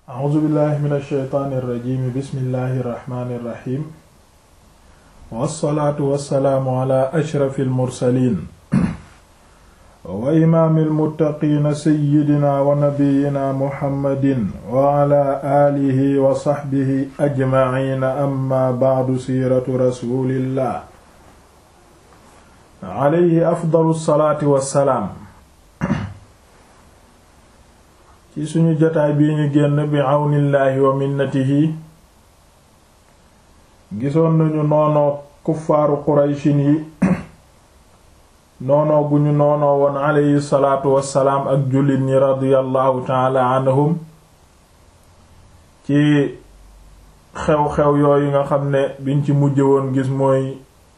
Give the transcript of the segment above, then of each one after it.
a'uuzu billahi min alsheytaani irrajimi bismillahi irrahmani irrahim wassalaatu wassalaamu ala ashrafi almursalin wa imaami almuttaqiina sayyidina wa nabiyina muhammadin wa ala aalihi wa saxbihi ajmaciina amma bacdu siiratu rasulillah alayhi afdalu salaati wassalaam ci suñu jotaay bii ñu génn bi àwnillaahi wa minnatihi gisoon nañu noonoo kuffaaru qurayshin yi noonoo gu ñu noonoo woon alayhi salaatu wassalaam ak jullit ñi radiyallahu taala anhum ci xew-xew yooyu nga xam ne biñ ci mujj woon gis mooy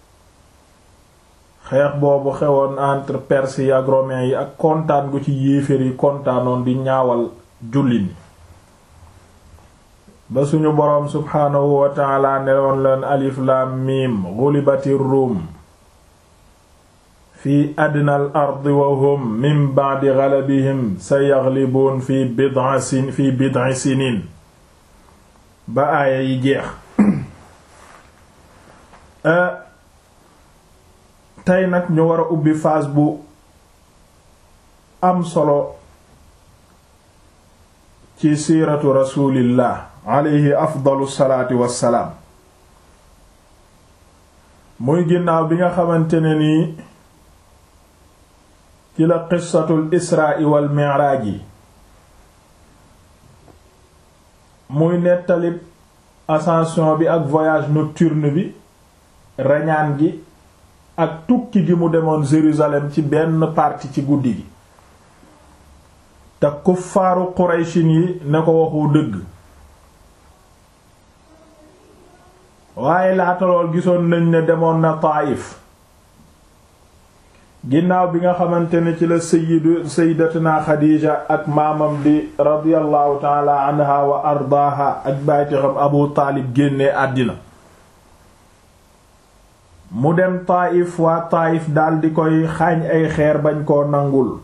xeex boobu xewoon entre perse yi ak romains yi ak kontaan gu ci yéeféer yi kontaanoon di ñaawal jullit ñi ba suñu boroom subhaanahu wa taala newoon leen alif lam mim gulibati ruum fi adnal ardi wa hum min ba'di ghalabihim sayaghlibuun fi bid'i sin fi bid'i sinin ba aaya yi jeex tey nag ñu war a ubbi phase bu am solo ci siiratu rasulillah alayhi afdalu salaati wassalaam muy ginnaaw bi nga xamante ne nii ci la qissatul israa wal mi'raaj yi muy nettalib ascension bi ak voyage nocturne bi rañaan gi ak tukki gi mu demoon Jérusalem ci benn partie ci guddi gi te kuffaaru Qurayshin yi ne ko waxu dëgg waaye laata lool gisoon nañ ne demoon na Taayif ginnaaw bi nga xamante ne ci la sayyidu sayyidatuna Xadiija ak maamam di radiyallahu taala anha wa ardaaha ak bayti xam Abu Taalib génnee àddina mu dem Taayif waa Taayif daldi koy xaañ ay xeer bañ koo nangul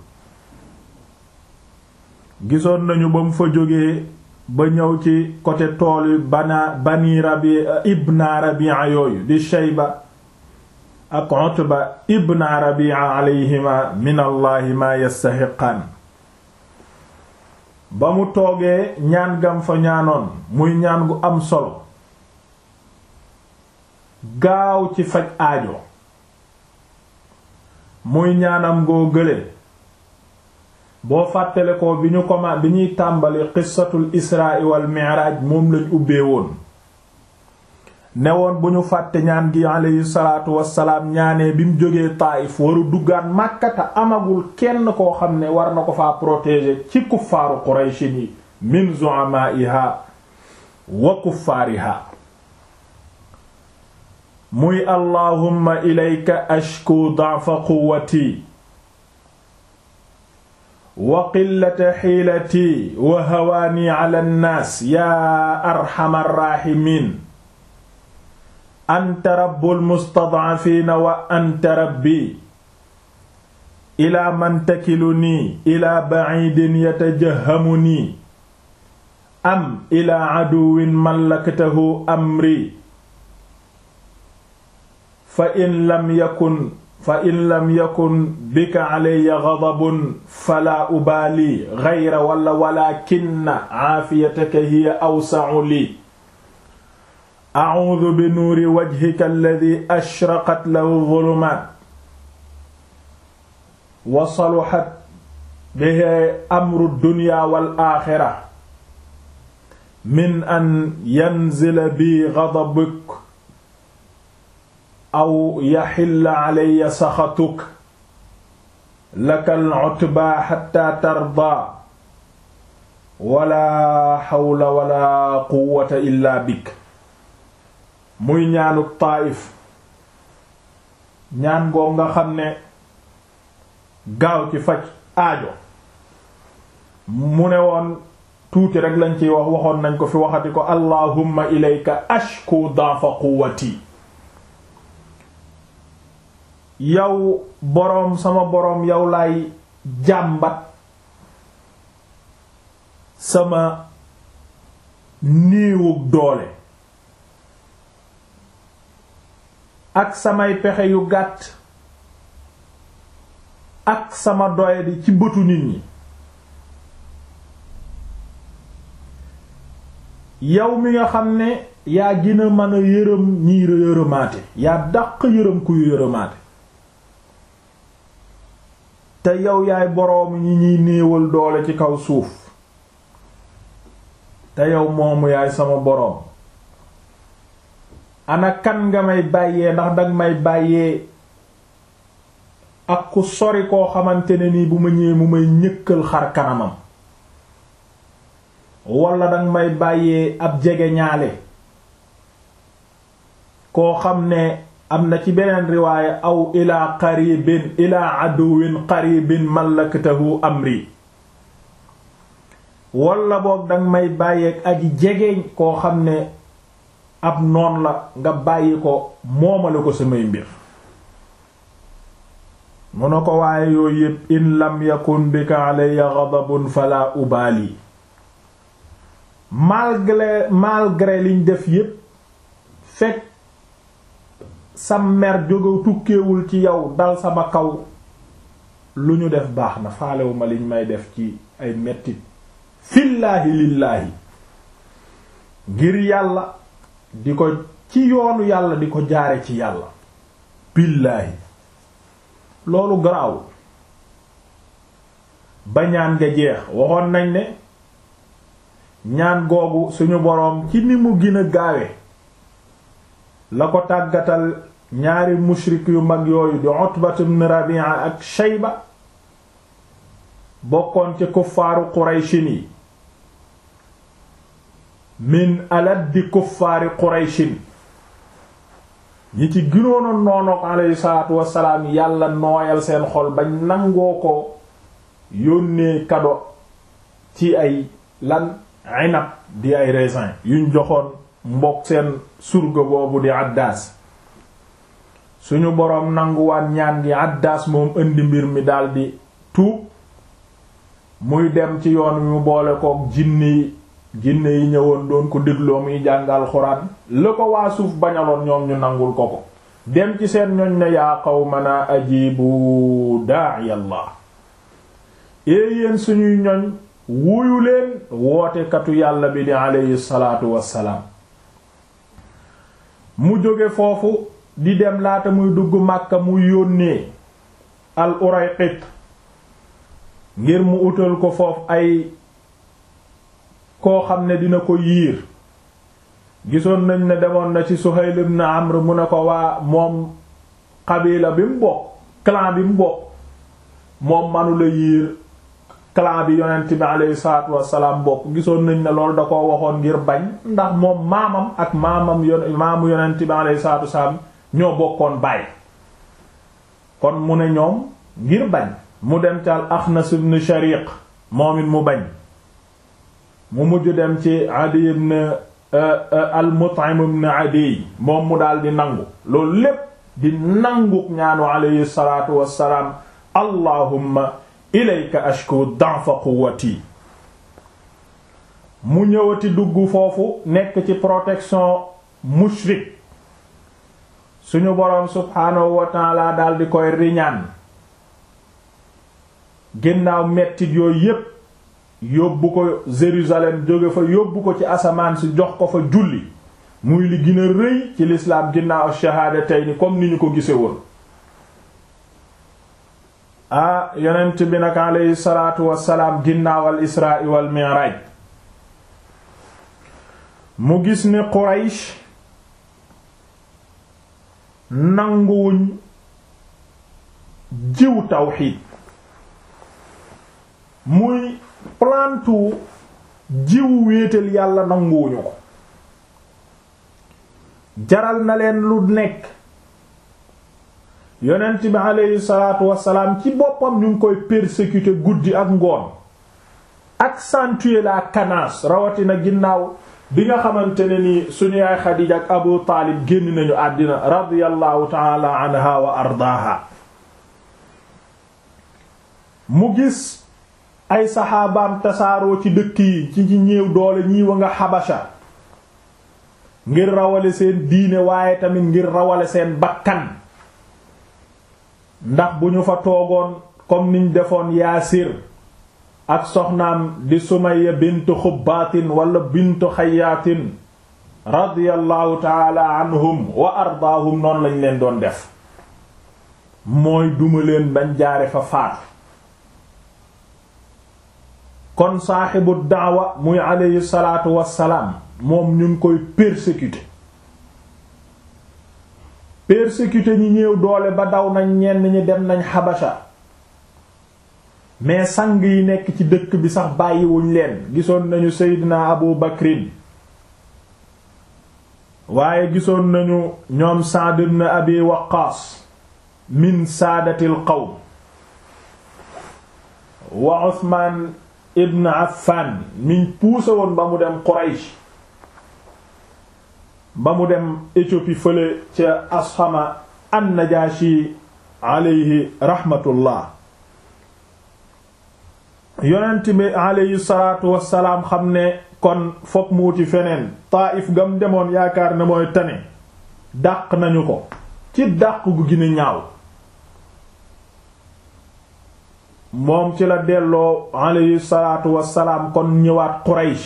gisoon nañu ba mu fa jógee ba ñëw ci côté tool yi bana bani rabi ibna rabia yooyu di Shayba ak Utba ibna rabia alayhima min allahi ma yastaxiqaan ba mu toogee ñaan gam fa ñaanoon muy ñaan gu am solo gaaw ci faj aajo muy ñaanam ngoo gële boo fàttale ko bi ñu koma bi ñuy tàmbali qissatul israa wal mi'raj moom lañ ubbee woon ne woon bu ñu fàtte ñaan gi aleyhi salaatu wassalaam ñaanee bi mu jógee Taayif waru duggaat Màkkata amagul kenn koo xam ne war na ko faa protéger ci kuffaaru Qurayshin yi min zu'amaa'iha wa kuffaariha muy allahumma ilayka ashku da'fa quwwati wa qillata xiilati wa hawaani ala nnaas yaa arxamar raaximiin anta rabbul mustadcafiina wa anta rabbi ilaa man takilunii ilaa baciidin yatajahamunii am ilaa caduwin mallaktahu amri fa in lam yakun fa in lam yakun bika alayya ghadabun fala ubaali ghayra wala walakinna aafiyataka hiya awsa'u li a'uudu bi nuuri wajhika alladhi ashraqat lahu dhulumaat wa saluhat bihi amru dunya wal aaxira min an yanzila bi ghadabuk aw yaxilla calaya saxatuk laka al-utbaa xatta tardaa wala xawla wala quwwata illa bik muy ñaanu Taayif ñaan goo nga xam ne gaaw ci faj aajo mu ne woon tuuti rek lañ ciy wax waxoon nañ ko fi waxati ko allahumma ilayka ashku da'fa quwwati yow boroom sama boroom yow laay jàmbat sama néewug doole ak samay pexe yu gàtt ak sama doyadi ci bëtu nit ñi yow mi nga xam ne yaa gina mën a yërëm ñiy yërëmaate yaa dàq yërëm kuy yërëmaate te yow yaay boroomu ñi ñuy néewal doole ci kaw suuf te yow moomu yaay sama boroom ana kan nga may bàyyee ndax danga may bàyyee ak ku sori koo xamante ne nii bu ma ñëwee mu may ñëkkal xar kanamam wala danga may bàyyee ab jege ñaale koo xam ne am na ci beneen riwaaya aw ilaa qaribin ilaa aduwin qaribin mallaktahu amri wala boog danga may bàyyeeg aji jegeeñ koo xam ne ab noon la nga bàyyi ko moomale ko samay mbir mu na ko waaye yooyu yépp in lam yakun bika alayya ghadabun fala ubaali malgré malgré liñ def yépp fekk sa mer jóge tukkeewul ci yow dal sama kaw lu ñu def baax na faalewuma liñ may def ci ay mettit fillaahi lillaahi ngir yàlla di ko ci yoonu yàlla di ko jaare ci yàlla billaahi loolu garaaw ba ñaan nga jeex waxoon nañ ne ñaan googu suñu boroom ci ni mu gën a gaawe la ko tàggatal ñaari mushrik yu mag yooyu di Utbat ibn Rabi'a ak Shayba bokkoon ci kuffaaru Qurayshin yi min aladdi kuffaari Qurayshin ñi ci ginoona noonook alayhi salaatu wassalaam yàlla nooyal seen xol bañ nangoo ko yónnee kado ci ay lan inab di ay raisin yuñ joxoon mbokk seen surga boobu di Addaas suñu boroom nanguwaat ñaan gi Addaas moom indi mbir mi daldi tuub muy dem ci yoon wi mu boole kook jinne yi jinne yi ñëwoon doon ko dégloo muy jàngal xuraan la ko waa suuf bañaloon ñoom ñu nangul ko ko dem ci seen ñoñ ne yaa qawmana ajibu daa'iyallah ee yéen suñuy ñoñ wuyu leen wootekatu yàlla bi di aleyhi salaatu wassalaam mu jóge foofu di dem laata muy dugg Makka muy yónnee al Urayqit ngir mu utal ko foofu ay koo xam ne dina ko yiir gisoon nañ ne demoon na ci Suhayl ibn Amr mu ne ko waa moom xabila bi mu bokk clan bi mu bokk moom manula yiir clan bi yonent bi alayhi salaatu wassalaam bokk gisoon nañ ne loolu da ko waxoon ngir bañ ndax moom maamam ak maamam yon maamu yonent bi alayhi salaatu wassalaam ñoo bokkoon baay kon mu ne ñoom ngir bañ mu dem ci al Axnas ibn Shariq moom it mu bañ mu mujj dem ci Adi ibn al Mut'im ibn Adi moom mu daal di nangu loolu lépp di nangu ñaanu alayhi salaatu wassalaam allahumma ilayka ashku da'fa quwwati mu ñëwati dugg foofu nekk ci protection mushrik suñu boroom subhaanahu wa ta'ala daal di koy riñaan ginnaaw mettit yooyu yépp yóbbu ko Jérusalem jóge fa yóbbu ko ci asamaan si jox ko fa julli muy li gën a rëy ci lislaam ginnaaw shahaadatayni comme ni ñu ko gise woon ah yonent bi nag aleyhi salaatu wassalaam ginnaaw al israa wal mi'raaj mu gis ne Quraysh nanguwuñ jiw tawxiid muy plantu jiw wéetal yàlla nanguwuñu ko jaral na leen lu nekk yonent bi aleyhi salaatu wassalaam ci boppam ñu ngi koy persécuter guddi ak ngoon accentuer la menace rawatina ginnaaw bi nga xamante ne ni suñu yaay Xadiija ak Abu Taalib génn nañu àddina radiyallahu taala anha wa ardaaha mu gis ay saxaabaam tasaaroo ci dëkk yi ci ci ñéew doole ñii wa nga xabasha ngir rawale seen diine waaye tamit ngir rawale seen bakkan ndax bu ñu fa toogoon comme niñ defoon yaasir ak soxnaam di sumayya bintu xubbaatin wala bintu xayaatin radiyallahu taala anhum wa ardaahum noonu lañ leen doon def mooy duma leen bañ jaare fa faatu kon saaxibu daawa muy alayhi salaatu wassalaam moom ñu ngi koy persécuter persécuter ñi ñëw doole ba daw nañ ñenn ñi dem nañ xabasha mais sang yi nekk ci dëkk bi sax bàyyiwuñ leen gisoon nañu seydina abu bakrin waaye gisoon nañu ñoom Sa'd ibn abi waqqaas min saadatil qawm wa Usmaan ibn Affan miñ puuse woon ba mu dem Quraysh ba mu dem Éthiopie fële ca Ashama an-Najaashi alayhi rahmatullah yonent bi alayhi salaatu wassalaam xam ne kon fokk mu wuti feneen Taayif gam demoon yaakaar ne mooy tane dàq nañu ko ci dàq gu gën a ñaaw moom ci la delloo alayhi salaatu wassalaam kon ñëwaat Quraysh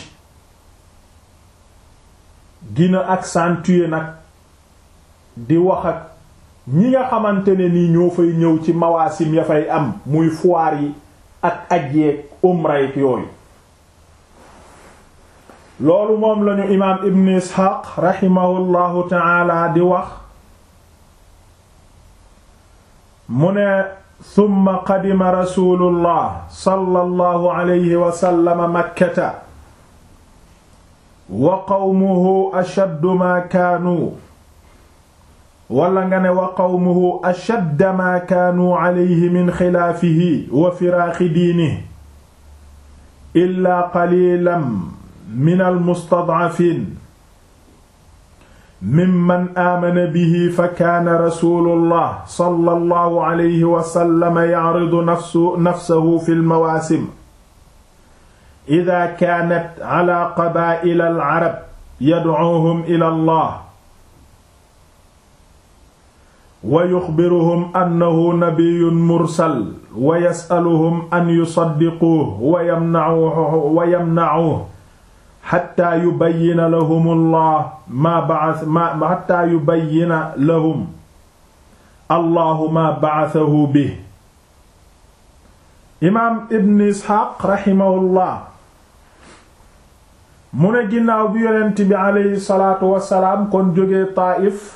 gina accentuer nag di wax ak ñi nga xamante ne nii ñoo fay ñëw ci mawaasim ya fay am muy foire yi ak aj yeeg umra yeeg yooyu loolu moom lañu imaam ibn isxaaq raximahullahu taala di wax mu ne summa qadima rasulullah sallallahu alayhi wa sallam makkata wa qawmuhu ashaddu ma kaanu wala nga ne wa qawmuhu ashadda ma kaanu alayhi min xilaafihi wa firaaxi diinihi illaa qaliilan min almustadcafiin mimman aamana bihi fa kaana rasuulullah sallallahu alayhi wa sallam yacridu nafsahu fi lmawaasim idaa kaanat calaa qabaa'ila alcarab yadcuuhum ila allah wa yuxbiruhum annahu nabiyyun mursal wa yas'aluhum an yusaddiquuhu wa yamnacuuhu wa yamnacuuhu xataa yubayyina lahum allah maa ba'ath ma xataa yubayyina lahum allahu maa ba'athahu bihi imaam ibn isxaaq raximahullah mu ne ginnaaw bi yonent bi aleyhi salaatu wasalaam kon jógee Taayif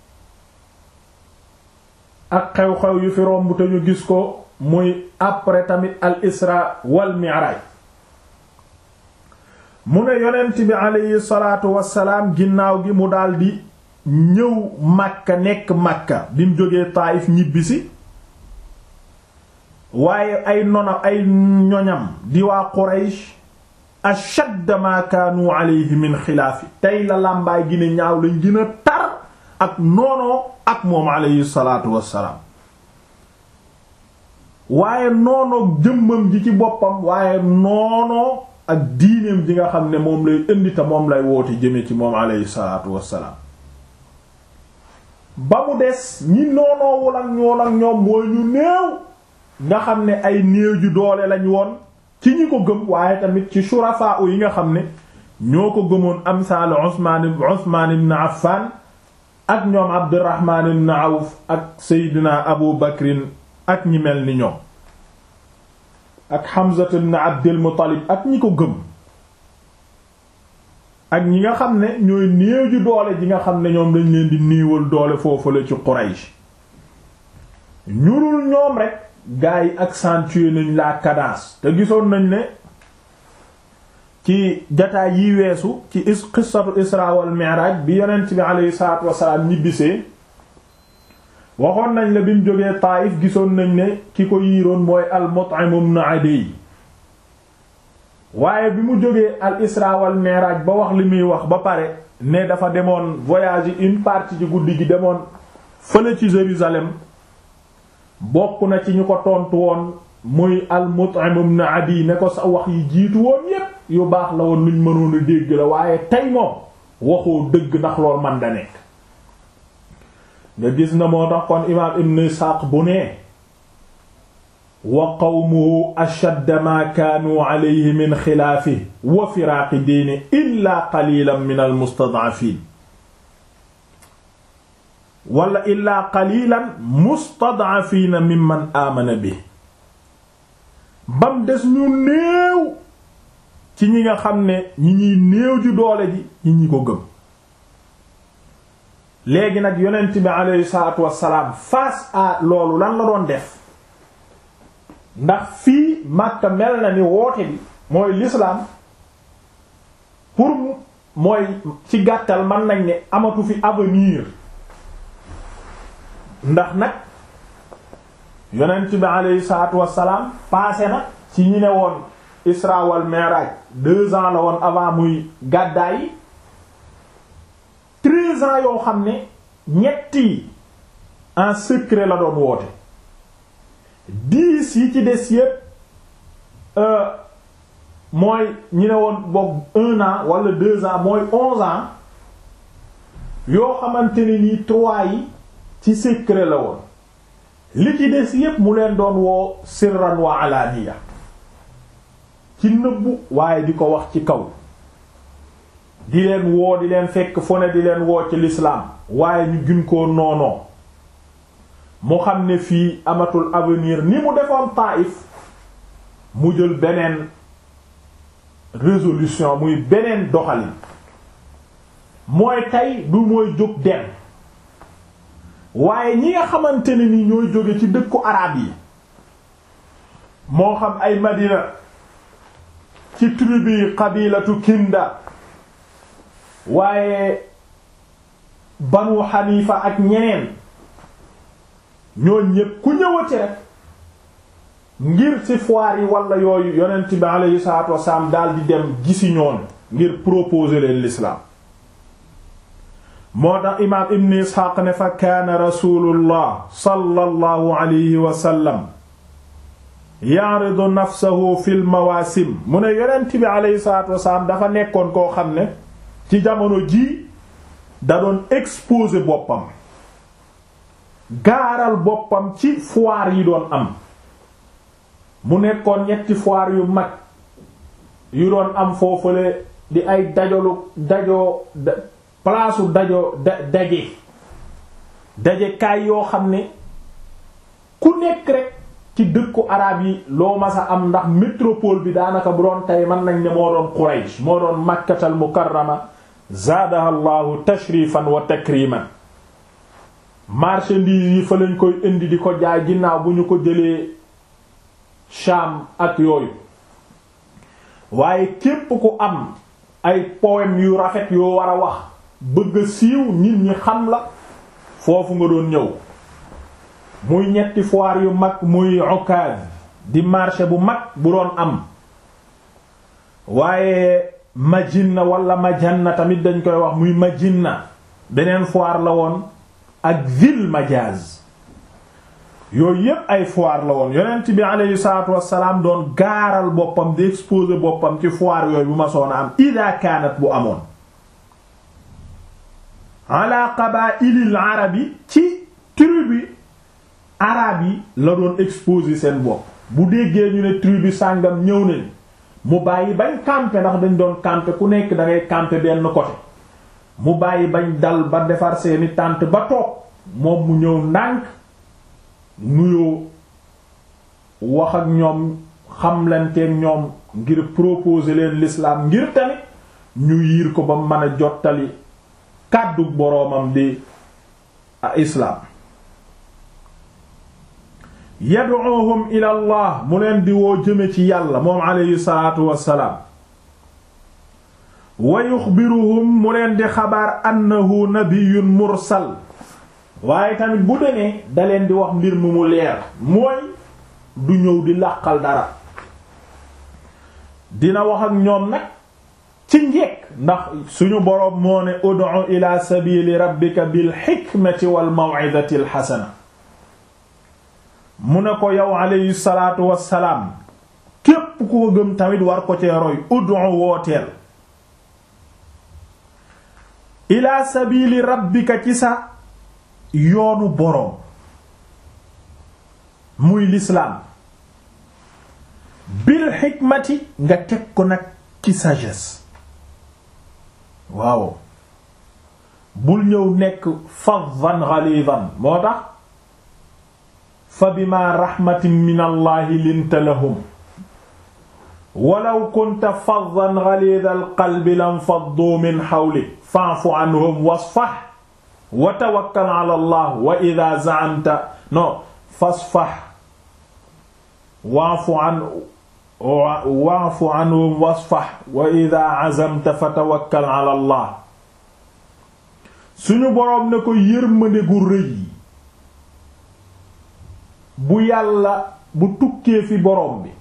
ak xew-xew yu fi romb te ñu gis ko muy après tamit al isra wal mi'raj mu ne yonent bi aleyhi salaatu wasalaam ginnaaw gi mu daldi ñëw Makka nekk Makka bi mu jógee Taayif ñibbisi waaye ay nonam ay ñoñam di waa Quraysh ashadd ma kaanu alayhi min xilaafi tey la làmbaay gine ñaaw lañ gën a tar ak noonoo ak moom alayhi salaatu wassalaam waaye noonoo jëmmam ji ci boppam waaye noonoo ak diineem ji nga xam ne moom lay indi te moom lay woote jëme ci moom alayhi salaatu wassalaam ba mu des ñi noonoowul ak ñool ak ñoom mooy ñu néew nga xam ne ay néew ju doole lañ woon ci ñi ko gëm waaye tamit ci shurafa yi nga xam ne ñoo ko gëmoon amsal Usmaan Usmaan ibn Affan ak ñoom Abdurrahman ibn Awf ak Seydina Abu Bakrin ak ñi mel ni ñoom ak Hamza ibn Abdul Muttalib ak ñi ko gëm ak ñi nga xam ne ñooy néew ji doole ji nga xam ne ñoom dañ leen di néewal doole foofu la ci Quraysh ñurul ñoom rek gaa yi accentuer nañ la cadence te gisoon nañ ne ci jataay yi weesu ci is qissatu isra wal mi'raj bi yonent bi aleyhi salaatu wasalaam ñibbisee waxoon nañ la bi mu jógee Taayif gisoon nañ ne ki ko yiiroon mooy al Mut'im ibn Adiy waaye bi mu jógee al isra wal mi'raj ba wax li muy wax ba pare ne dafa demoon voyage une partie ci guddi gi demoon fële ci Jérusalem bokk na ci ñu ko tontu woon muy al Mut'im ibn Adi ne ko sa wax yi jiitu woon yépp yu baax la woon luñ mënoon a dégg la waaye tey moom waxoo dëgg ndax lool man da nekk nga gis na moo tax kon imaam ibn Isxaaq bu nee wa qawmuhu ashadda ma kaanu alayhi min xilaafi wa firaaqi diini illa qalilan min al mustad'afiin wala illa qalilan mustad'afiina mimman aamana bi bam des ñu néew ci ñi nga xam ne ñi ñuy néew ju doole ji ñi ñi ko gëm léegi nag yonent bi aleyhi salaatu wassalaam face à loolu lan la doon def ndax fii Makka mel na ni woote bi mooy l'islam pour mooy ci gàttal mën nañ ne amatu fi avenir ndax nag yonent bi aleyhi salaatu wassalaam passé na ci ñi ne woon Isra wal Mi'raj deux ans la woon avant muy gàddaay yi treize ans yoo xam ne ñetti en secret la doon woote dix yi ci des yépp mooy ñi ne woon boog un an wala deux ans mooy onze ans yoo xamante ne nii trois yi ci secret la woon li ci des yépp mu leen doon woo sirran wa alaaniya ci nëbbu waaye di ko wax ci kaw di leen woo di leen fekk fu ne di leen woo ci l'islam waaye ñu gën koo noonoo mu xam ne fii amatul avenir ni mu defoon Taïf mu jël beneen résolution muy beneen doxalin mooy tey du mooy jóg dem waaye ñi nga xamante ne ni ñooy jóge ci dëkku arab yi moo xam ay Madina ci tribu yi qabilatu Kinda waaye Banu Hanifa ak ñeneen ñooñ ñépp ku ñëwati rek ngir ci foire yi wala yooyu yonent bi alayhi salaatu wasalaam daal di dem gisi ñoon ngir proposer leen l'islam moo tax imaam ibn isxaaq ne fa kaana rasulullah sallallahu alayhi wa sallam ya'ridu nafsahu fil mawaasim mu ne yonent bi alayhi salaatu wasalaam dafa nekkoon koo xam ne ci jamono jii da doon exposer boppam gaaral boppam ci foire yi doon am mu nekkoon ñetti foire yu mag yu doon am foofule di ay dajalu dajoo palaasu dajo da daje daje kaay yoo xam ne ku nekk rek ci dëkku arab yi loo masa am ndax métropole bi daanaka bu doon tey mën nañ ne moo doon Quraysh moo doon makkatal mukarrama zaadaha llahu tashrifan wa takriman marchandise yi fa lañ koy indi di ko jaay ginnaaw bu ñu ko jëlee Sham ak yooyu waaye képp ku am ay poème yu rafet yoo war a wax bëgg a siiw nit ñi xam la foofu nga doon ñëw muy ñetti foire yu mag muy Ukaz di marché bu mag bu doon am waaye Majinna wala Majanna tamit dañ koy wax muy Majinna beneen foire la woon ak Zil Majaz yooyu yépp ay foire la woon yonent bi aleyhi salaatu wassalaam doon gaaral boppam di exposer boppam ci foire yooyu bu ma soona am ida kaanat bu amoon ala qabaa'ilil arabi ci tribu arab yi la doon exposer seen bopp bu déggee ñu ne tribu sàngam ñëw nañ mu bàyyi bañ camper ndax dañ doon camper ku nekk da ngay camper benn côté mu bàyyi bañ dal ba defar seeni tànt ba toog moom mu ñëw ndànk nuyoo wax ak ñoom xamlanteeg ñoom ngir proposer leen l'islam ngir tamit ñu yiir ko ba mën a jottali kàddu boroomam di a islaam yad'uhum ila allah mu leen di woo jëme ci yàlla moom alayhi salaatu wassalaam wa yuxbiruhum mu leen di xabaar annahu nabiyyun mursal waaye tamit bu demee da leen di wax mbir mu mu leer mooy du ñëw di làqal dara dina wax ak ñoom nag ci njekk ndax suñu boroom moo ne ud'u ila sabili rabbika bil hikmati wal maw'izati al hasana mu ne ko yow alayhi salaatu wassalaam képp ku ko gëm tamit war ko cee roy ud'u wooteel ila sabili rabbika ci sa yoonu boroom muy lislaam bil xikmati nga teg ko nag ci sagesse waaw bul ñëw nekk faddan ghalidan moo tax fa bima rahmatin min allahi linta lahum walaw kunta faddan ghalidal qalbi lam faddu min hawlik fa'fu anhum wasfah wa tawakkal ala allah wa idha za'amta no fasfah wa'fu an wa'fu anhum wasfah wa idha 'azamta fatawakkal ala allah suñu boroom ne ko yërmande gu rëy bu yàlla bu tukkee fi boroom bi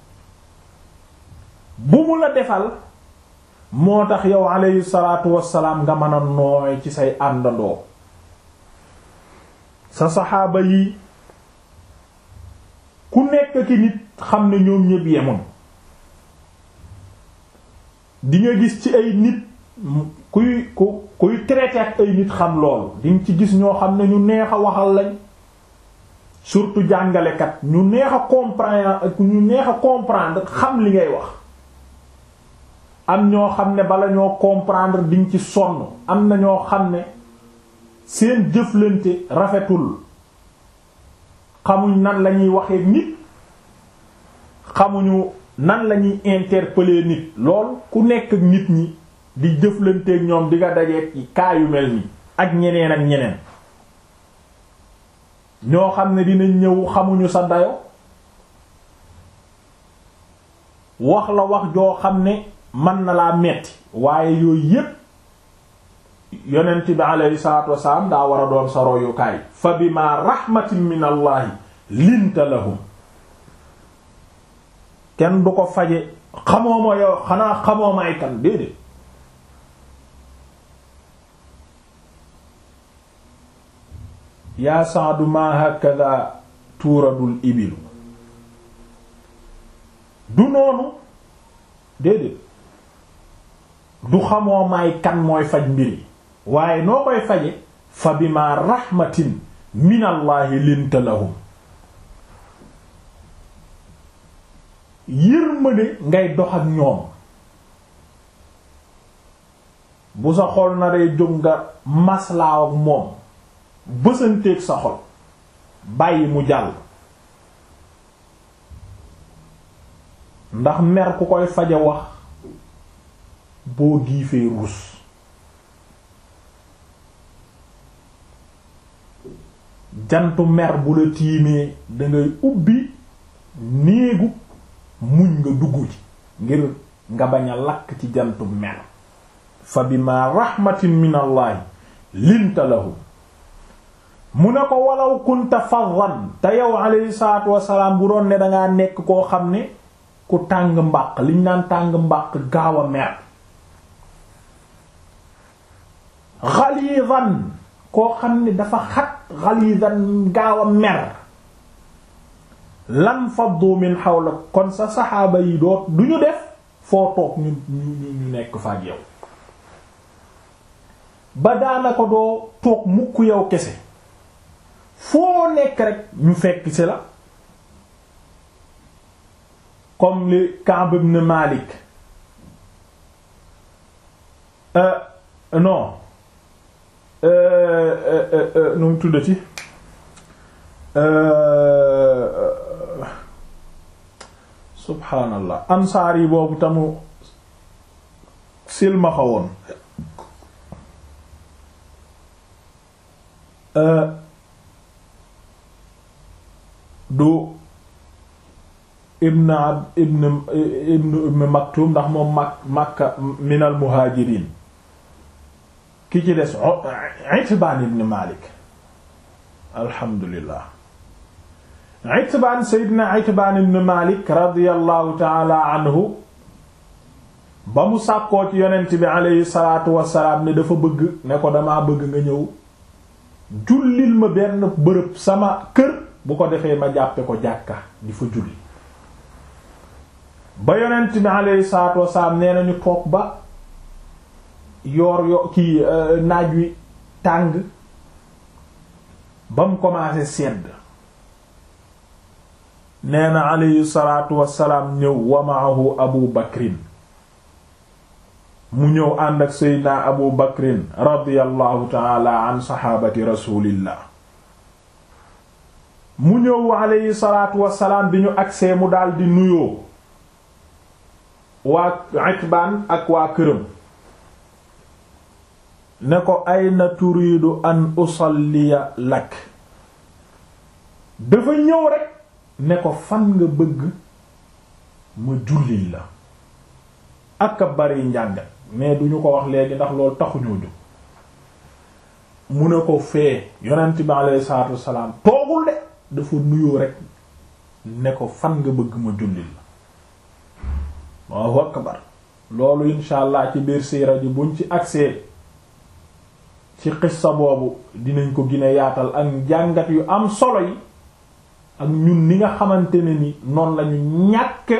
bu mu la defal moo tax yow alayhi salaatu wassalaam nga mën a nooy ci say àndandoo sa saxaaba yi ku nekk ki nit xam ne ñoom ñépp yemoon di nga gis ci ay nit kuy ku kuy traité ak ay nit xam loolu di nga ci gis ñoo xam ne ñu neex a waxal lañ surtout jàngalekat ñu neex a comprendre ñu neex a comprendre xam li ngay wax am ñoo xam ne bala ñoo comprendre diñ ci sonn am na ñoo xam ne seen jëflante rafetul xamuñ nan lañuy waxee nit xamuñu nan lañuy interpeller nit lool ku nekk ak nit ñi di jëflanteek ñoom di nga dajeek ci kaa yu mel nii ak ñeneen ak ñeneen ñoo xam ne dinañ ñëw xamuñu sa dayo wax la wax joo xam ne mën na laa metti waaye yooyu yépp yonent bi alayhi salaatu wasalaam daa war a doon sa royukaay fa bima rahmatin min allahi linta lahum kenn du ko faje xamoo ma yow xanaa xamoo ma ay kan déedéet yaa saadu ma hakada tuuradul ibilu du noonu déedéet du xamoo may kan mooy faj mbiri waaye noo koy faje fa bima rahmatin minallahi linta lahum yërmande ngay dox ak ñoom bu sa xol na rey jóg nga maslaaw ak moom bësanteeg sa xol bàyyi mu jàll ndax mer ku koy faje wax boo giifee ruus jantu mer bu la tiimee dangay ubbi néegu muñ nga dugg ci ngir nga bañ a lakk ci jantu mer fa bima rahmatin min allahi linta lahum mu ne ko walaw kunta faddan te yow alayhi salaatu wasalaam bu doon ne dangaa nekk koo xam ne ku tàng mbàq liñ naan tàng mbàq gaaw a mer ghalizan koo xam ne dafa xat ghalizan gaaw a mer lan faddu min hawla kon sa saxaaba yi doot du ñu def foo toog ñu ñu ñu nekk fa ak yow ba daanaka doo toog mukk yow kese foo nekk rek ñu fekk ci la comme li Ka'b ibn Malik euh, non nu mu tuddati subhaanallah ansaar yi boobu tamu silmaxa woon du ibn ab ibn ibn ibn maktum ndax moom mak makka minal muhaajiriin ki ci des itbaan ibn malik alhamdulillah itbaan seydina itbaan ibn malik radiyallahu taala anhu ba mu sàkkoo ci yonent bi aleyhi salaatu wasalaam ne dafa bëgg ne ko damaa bëgg nga ñëw jullil ma benn bërëb sama kër bu ko defee ma jàppe ko jàkka di fa julli ba yonent bi alayhi salaatu wasalaam nee nañu toog ba yoor yo ki naaj wi tàng ba mu commencé sedd nee na alayhi salaatu wasalaam ñëw wa maahu abu bakrin mu ñëw ànd ak seydina abu bakrin radiyallahu taala an saxaabati rasulillah mu ñëw alayhi salaatu wasalaam bi ñu agsee mu daldi nuyoo waa Itbaan ak waa këram ne ko ayna turiidu an usalliya lak dafa ñëw rekk ne ko fan nga bëgg ma jullil la ak a bari njàngat mais duñu ko wax léegi ndax loolu taxuñoo jóg mu ne ko fee yonent bi alayhi salaatu wassalaam toogul de dafa nuyoo rekk ne ko fan nga bëgg ma jullil la Allahu akbar loolu insha allah ci biir siira ji buñ ci agsee ci xissa boobu dinañ ko gine yaatal ak njàngat yu am solo yi ak ñun ni nga xamante ne ni noonu lañu ñàkke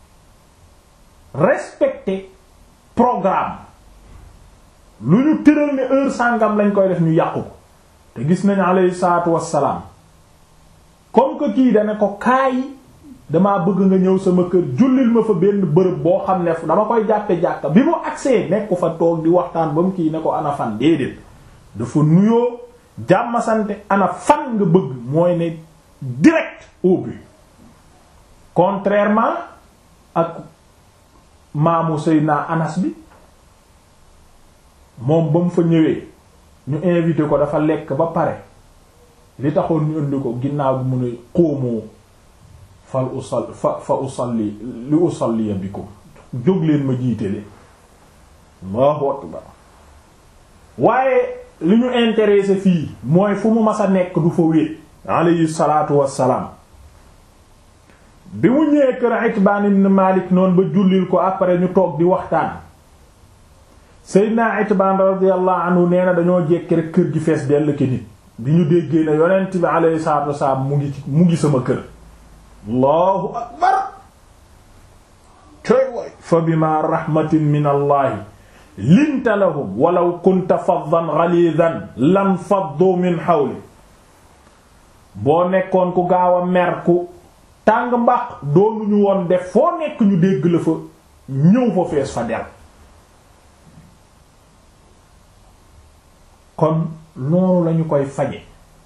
respecter programme lu ñu tëral ne heure sàngam lañ koy def ñu yàqu ko te gis nañu alayhi salaatu wassalaam comme que kii dana ko kaay damaa bëgg nga ñëw sama kër jullil ma fa benn bërëb boo xam ne dama koy jàppe jàkka bi mu agsee nekku fa toog di waxtaan ba mu kii ne ko ana fan déedéet dafa nuyoo jàmmasante ana fan nga bëgg mooy ne direct au but contrairement ak maamu Seydina Anas bi moom ba mu fa ñëwee ñu invité ko dafa lekk ba pare li taxoon ñu indi ko ginnaaw bi mu ne xóomoo fal usal fa fa usalli li usalliya bikum jóg leen ma jiite leen Allahu akbar waaye li ñu intéressé fii mooy fu mu mas a nekk du fa wéet alayhi salaatu wassalaam bi mu ñëwee kër Itbaan ibn Maalik noonu ba jullil ko après ñu toog di waxtaan Seydina Itbaan radiyallahu anhu nee na dañoo jekki rek kër gi fees dell ki nit bi ñu déggee ne yonent bi alayhi salaatu wassalaam mu ngi ci mu ngi sama kër allahu akbar coy woy fa bima rahmatin min allahi linta lahum walaw kunta faddan ghalidan lam faddu min hawli boo nekkoon ku gaaw a mer ku tàng mbax doonuñu woon def foo nekk ñu dégg la fa ñëw fa fees fa del kon noonu lañu koy faje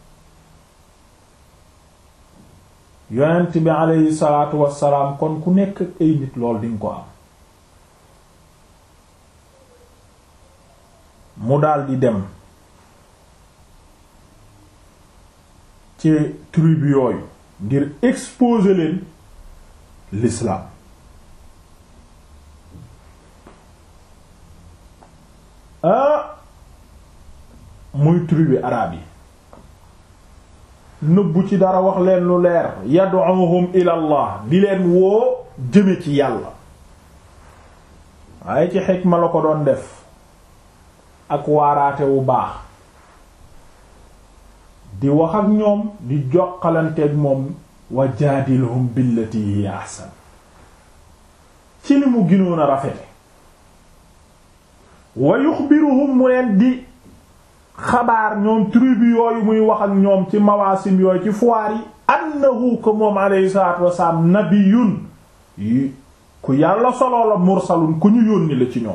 yonent bi aleyhi salaatu wassalaam kon ku nekk ay nit lool dinga ko am mu daldi dem ci tribu yooyu ngir exposer leen l'islam ah muy tribu araab yi nëbbu ci dara wax leen lu leer yad'uhum ila allah di leen woo jëme ci yàlla waaye ci xikma la ko doon def ak waaraate wu baax di wax ak ñoom di joxalanteeg moom wa jaadilhum billati hiya ahsan ci li mu ginoon a rafete wa yuxbiruhum mu leen di xabaar ñoom tribu yooyu muy wax ak ñoom ci mawaasim yooyu ci foire yi annahu ko moom alayhi salaatu wasalaam nabiyun yi ku yàlla soloo la mursalun ku ñu yónni la ci ñoom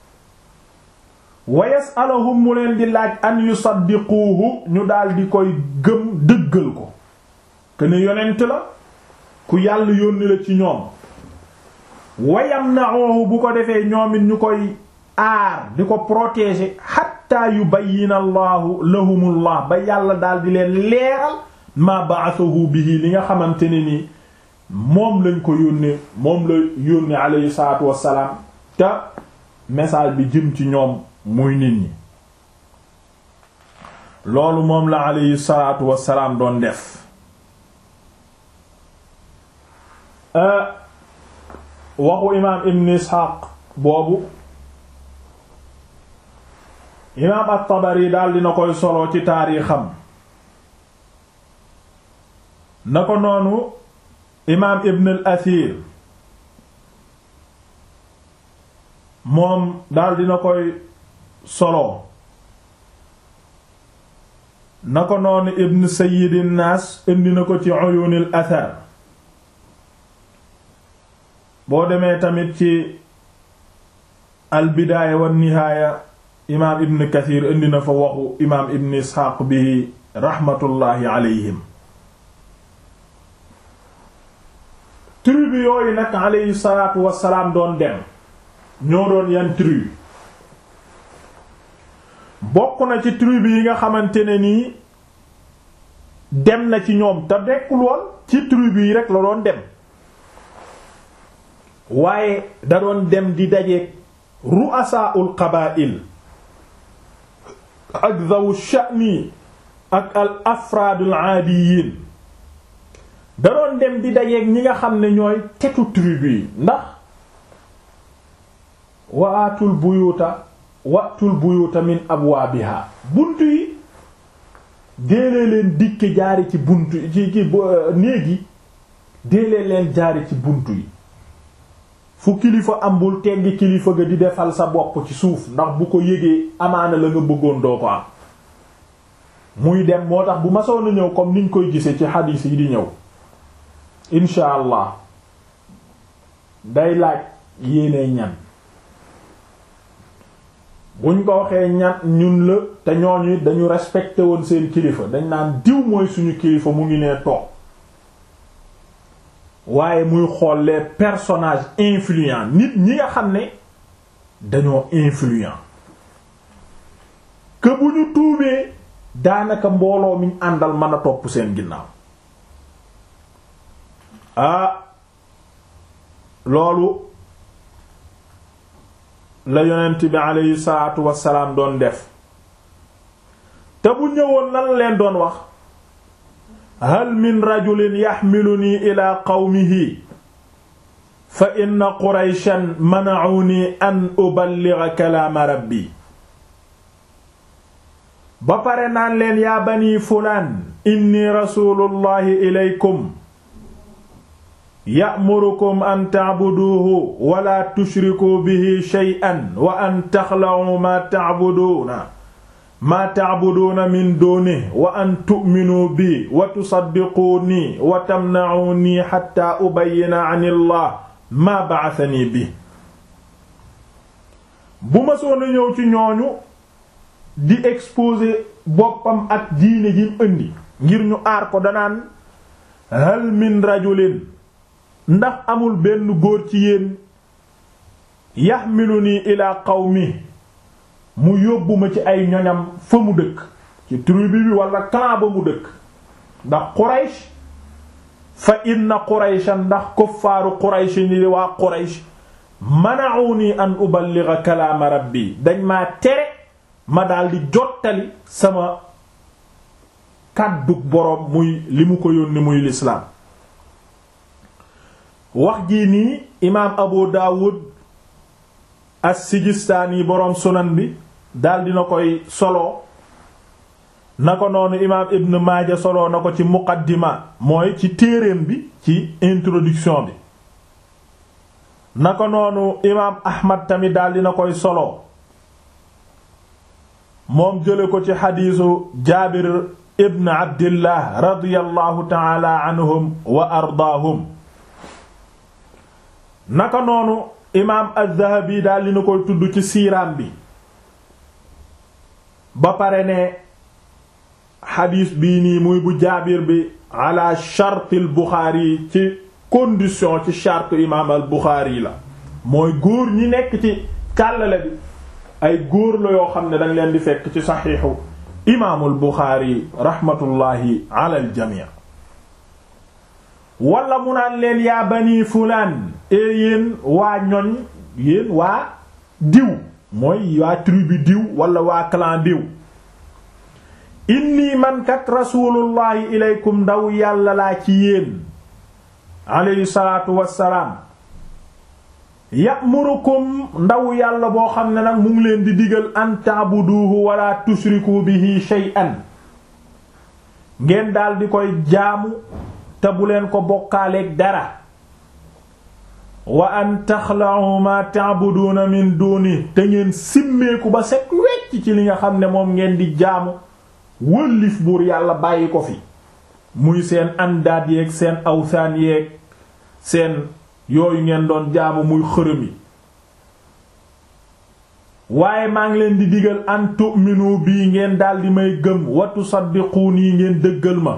wa yasalahum mu leen di laaj an yusaddiquuhu ñu daldi koy gëm dëggal ko que ne yonent la ku yàlla yónni la ci ñoom wa yamna'uhu bu ko defee ñoom it ñu koy aar di ko protéger hatta yubayyina allahu lahumullah ba yàlla daldi leen leeral ma ba'athahu bihi li nga xamante ne ni moom lañ ko yónnee moom la yónnee alayhi salaatu wassalaam te message bi jëm ci ñoom muy nit ñi loolu moom la alayhi salaatu wassalaam doon def waxu imaam ibn isxaaq boobu imaam at-Tabari daal dina koy solo ci taarixam na ko noonu imaam ibn al athir moom daal dina koy solo na ko noonu ibn sayyidin naas indi na ko ci uyunil athar boo demee tamit ci al bidaaya wan nihaaya imaam ibn kathir indi na fa waxu imaam ibn isxaaq bi raxmatullaahi alayhim tribu yooyu nag alayhi salaatu wassalaam doon dem ñoo doon yan tribu bokk na ci tribu yi nga xamante ne nii dem na ci ñoom te dekkul woon ci tribu yi rek la doon dem waaye da doon dem di dajeek ru'asaa'ul qabaa'il ak dhawu sha'ni ak al afraadul aadiyiin da doon dem di dajeek ñi nga xam ne ñooy tetu tribu yi ndax waatul buyuta watul buyuta min abwaabiha buntu yi déelee leen dikke jaari ci buntu ci ci néegi déelee leen jaari ci buntu yi fu kilifa ambul teggi kilifa ga di defal sa bopp ci suuf ndax bu ko yégee amaana la nga bëggoon doo ko am muy dem moo tax bu masoon a ñëw comme niñ koy gisee ci xadiis yi di ñëw incha allah day laaj yéene ñan buñ ko waxee ñan ñun la te ñooñu dañu respecté woon seen kilifa dañ naan diw mooy suñu kilifa mu ngi nee toog waaye muy xool les personnages influents nit ñi nga xam ne dañoo influent que bu ñu tuubee daanaka mbooloo miñ àndal mën a topp seen ginnaaw ah loolu la yonent bi aleyhi salaatu wassalaam doon def te bu ñëwoon lan leen doon wax hal min rajulin yaxmiluni ila qawmihi fa inna qurayshan mana'uni an uballigha kalaama rabbi ba pare naan leen yaa bani fulaan inni rasulullahi ilaykum ya'murukum an ta'buduhu wala tushriku bihi shay'an wa an taxla'u ma ta'buduna ma ta'buduna min dunihi wa an tu'minu bi wa tusaddiquni wa tamna'uni hatta ubayyina 'ani Allah ma ba'athani bi bu ma soona ñëw ci ñooñu di exposer boppam ak diine ji mu indi ngir ñu aar ko danaan hal min rajulin ndax amul benn góor ci yéen yaxmiluni ila qawmi mu yóbbu ma ci ay ñoñam fa mu dëkk ci tribu bi wala clan ba mu dëkk ndax Quraysh fa inna Qurayshan ndax kuffaaru Quraysh ni di waa Quraysh mana'uni an uballigha kalaama rabbi dañ maa tere ma daldi jottali sama kàddug boroom muy li mu ko yónni muy lislaam wax jii nii imaam Abu Dawud as-Sijistaani boroom sunan bi daldi na koy solo na ko noonu imaam Ibn Maaja solo na ko ci muqaddima mooy ci téereem bi ci introduction bi na ko noonu imaam Ahmad tamit daldi na koy solo moom jële ko ci xadiisu Jaabir ibn Abdillah radiyallahu ta'ala anhum wa ardaahum naka noonu imaam az-Zahabi daal dina koy tudd ci siiraam bi ba pare ne xadiis bii nii muy bu jaabir bi ala chartil Buxaari ci condition ci charte imaam al Buxaari la mooy góor ñi nekk ci càllale bi ay góor la yoo xam ne dañ leen di fekk ci saxiixu imaamul Buxaari raxmatullaahi ala al jamii wala mu naan leen yaa bani fulaan e yéen waa ñoñ yéen waa diw mooy waa tribu diw wala waa clan diw inni man kat rasulullahi ilaykum ndaw yàlla laa ci yéen alayhi salaatu wassalaam ya'murukum ndaw yàlla boo xam ne nag mu ngi leen di digal an ta'buduhu wala tushriku bihi shay'an ngeen daal di koy jaamu te bu leen ko bokkaaleeg dara wa an taxla'u ma ta'buduna min duni te ngeen simmeeku ba set wecc ci li nga xam ne moom ngeen di jaamu wëllif buur yàlla bàyyi ko fi muy seen andaat yeeg seen awsaan yeeg seen yooyu ngeen doon jaamu muy xërëm yi waaye maa ngi leen di digal an tu'minu bii ngeen daldi may gëm wa tusaddiquni ngeen dëggal ma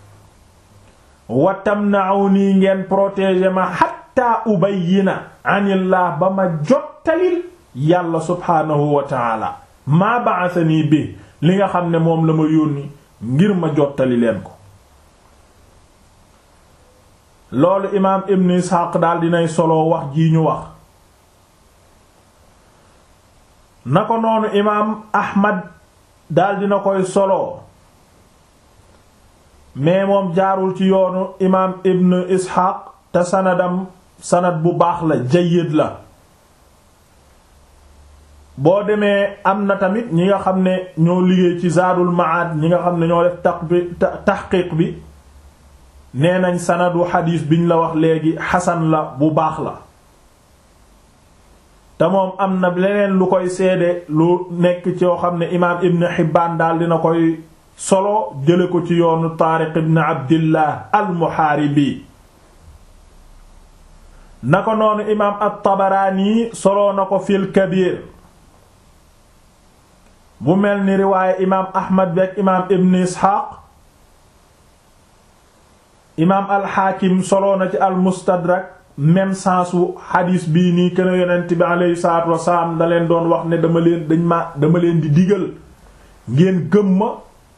wa tamna'uni ngeen protéger ma hatta ubayyina anillah ba ma jottalil yàlla subhaanahu wa ta'ala maa ba'athani bi li nga xam ne moom la ma yónni ngir ma jottali leen ko loolu imaam ibn Ishaq daal dinay solo wax jii ñu wax na ko noonu imaam Ahmad daal dina koy solo mais moom jaarul ci yoonu imaam ibn Ishaq te sanadam sanad bu baax la jayyid la boo demee am na tamit ñi nga xam ne ñoo liggéey ci Zaadul Ma'aad ñi nga xam ne ñoo def taq bi taxqiiq bi nee nañ sanadu xadiis biñ la wax léegi xasan la bu baax la te moom am na leneen lu koy seede lu nekk ci yoo xam ne imaam Ibn Hibbaan daal dina koy solo jële ko ci yoonu Taariq ibn Abdillah al-Muhaaribi na ko noonu imaam at-Tabaraani solo na ko fil Kabiir bu mel ni riwaaye imaam Ahmad beek imaam Ibn Isxaaq imaam alxaakim solo na ci almustadrak même sensu xadiis bii nii kën a yonent bi aleyhi salaatu wasalaam da leen doon wax ne dama leen dañ ma dama leen di digal ngeen gëm ma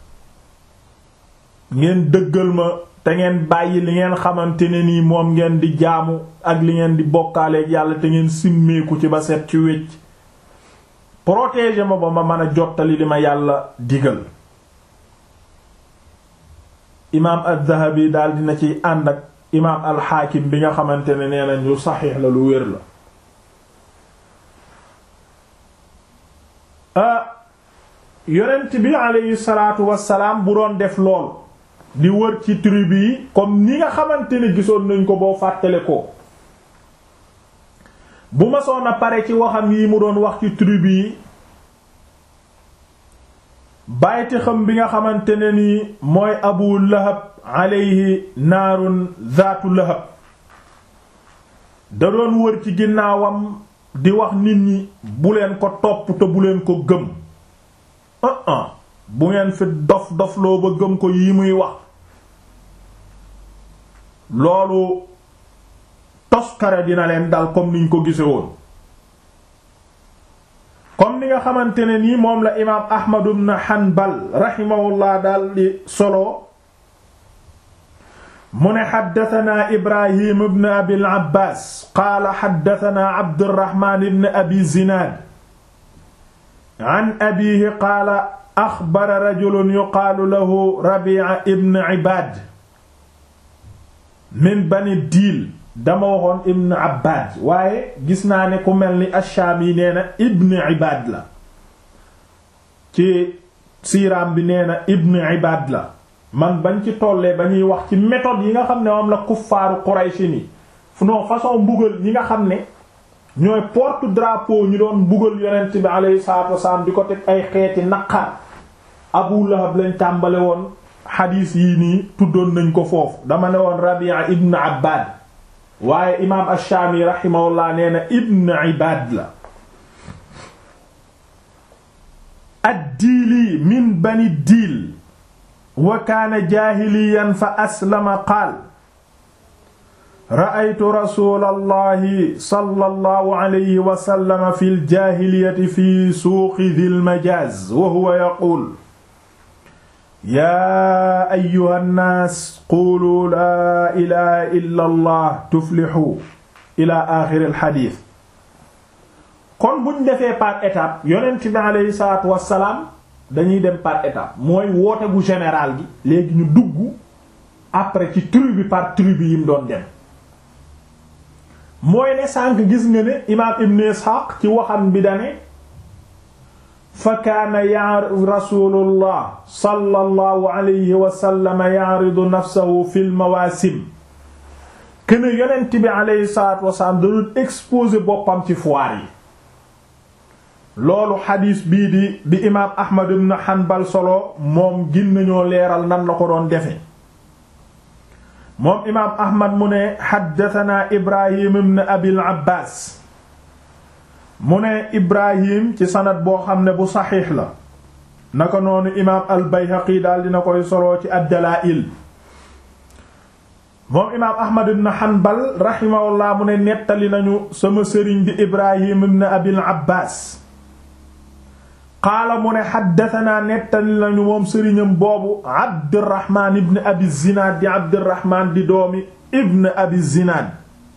ngeen dëggal ma te ngeen bàyyi li ngeen xamante ne nii moom ngeen di jaamu ak li ngeen di bokkaaleeg yàlla te ngeen simmeeku ci ba set ci wecc protéger ma ba ma mën a jottali li ma yàlla digal imaam az-Zahabi daal dina ciy ànd ak imaam al-Hakim bi nga xamante ne nee nañ lu saxiix la lu wér la yonent bi aleyhi salaatu wassalaam bu doon def lool di wër ci tribu yi comme ni nga xamante ne gisoon nañ ko boo fàttale ko bu ma soon a pare ci waxam yi mu doon wax ci tribu yi bàyti xam bi nga xamante ne ni mooy abu lahab aleyhi naarun zaatu lahab da doon wër ci ginnaawam di wax nit ñi bu leen ko topp te bu leen ko gëm ah ah bu ngeen fi dof dofloo ba gëm ko yi muy wax loolu toskare dina leen dal comme niñ ko gise woon comme ni nga xamante ne nii moom la imaam Ahmad ibn Hanbal rahimahullah daal di solo mu ne xaddatanaa Ibrahim ibn Abil Abbaas qaala xaddatanaa Abdurrahmaan ibn Abi Zinaad an abiihi qaala axbara rajulun yuqaalu lahu Rabiica ibn Ibaad min Bani Diil dama waxoon ibn abbad waaye gis naa ne ku mel ni ash-Shaami nee na ibn ibad la ci siiraam bi nee na ibn ibad la man bañ ci tollee ba ñuy wax ci méthode yi nga xam ne moom la kuffaaru Quraysh ni non façon mbugal ñi nga xam ne ñooy porte drapeau ñu doon mbugal yonent bi alayhi salaatu wasalaam di ko teg ay xeeti naqar Abu Lahab lañ tàmbale woon xadiis yii nii tuddoon nañ ko foofu dama ne woon Rabi'a ibn Abbad waaye imaam ash-Shaami rahimahullah nee na ibn Ibaad la ad-Diili min bani Diil wa kaana jaahiliyan fa aslama qaal ra'aytu rasuulallahi sallallahu alayhi wa sallam fil jaahiliyati fi suuqi dhil majaaz wa huwa yaquul yaa ayyuha nnaas quulu laa ilaha illa allah tuflixu ila axiri alxadis kon buñ defee par étape yonent bi aleyhi salaatu wassalaam dañuy dem par étape mooy woote bu général gi léegi ñu dugg après ci tribu par tribu yi mu doon dem mooy ne sànq gis nga ne imaam ibn Ishaq ci waxam bi dane fa kaana ya rasulullah sallallahu alayhi wa sallam ya'ridu nafsahu fil mawaasim kën yonent bi alayhi salaatu wasalaam da doon exposer boppam ci foire yi loolu xadiis bii di bi imaam Ahmad ibn Hanbal solo moom gin nañoo leeral nan la ko doon defe moom imaam Ahmad mu ne xaddatanaa Ibrahim ibn Abil Abbaas mu ne Ibrahim ci sanad boo xam ne bu saxiix la naka noonu imaam al Bayhaqi daal dina koy solo ci ad-Dalaa'il moom imaam Ahmad ibn Hanbal rahimahullah mu ne nettali nañu sama sëriñ di Ibrahim ibn Abil Abbaas qaala mu ne xaddatanaa nettali nañu moom sëriñam boobu Abdurrahman ibn Abi Zinaad di Abdurrahman di doomi ibn Abi Zinaad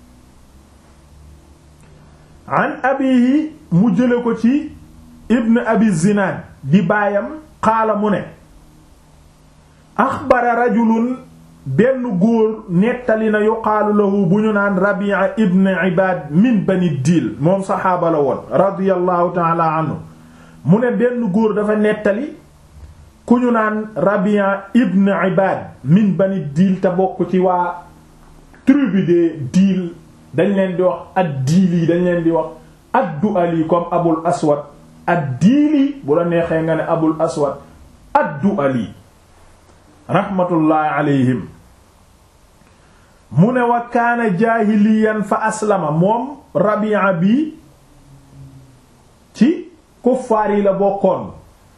an abihi mu jële ko ci ibn Abi Zinaad di baayam qaala mu ne axbara rajulun benn góor nettali na yuqaalu lahu bu ñu naan Rabi'a ibn Ibaad min Bani Diil moom saxaaba la woon radiyallahu ta'ala anhu mu ne benn góor dafa nettali ku ñu naan Rabi'a ibn Ibad min Bani Diil te bokk ci waa tribu de Diil dañ leen di wax ad-Diili dañ leen di wax ad-Du'ali comme Abul Aswad ad-Diili bu la neexee nga ne Abul Aswad ad-Du'ali rahmatullahi alayhim mu ne wa kaana jaahiliyan fa aslama moom Rabi'a bi ci kuffaar yi la bokkoon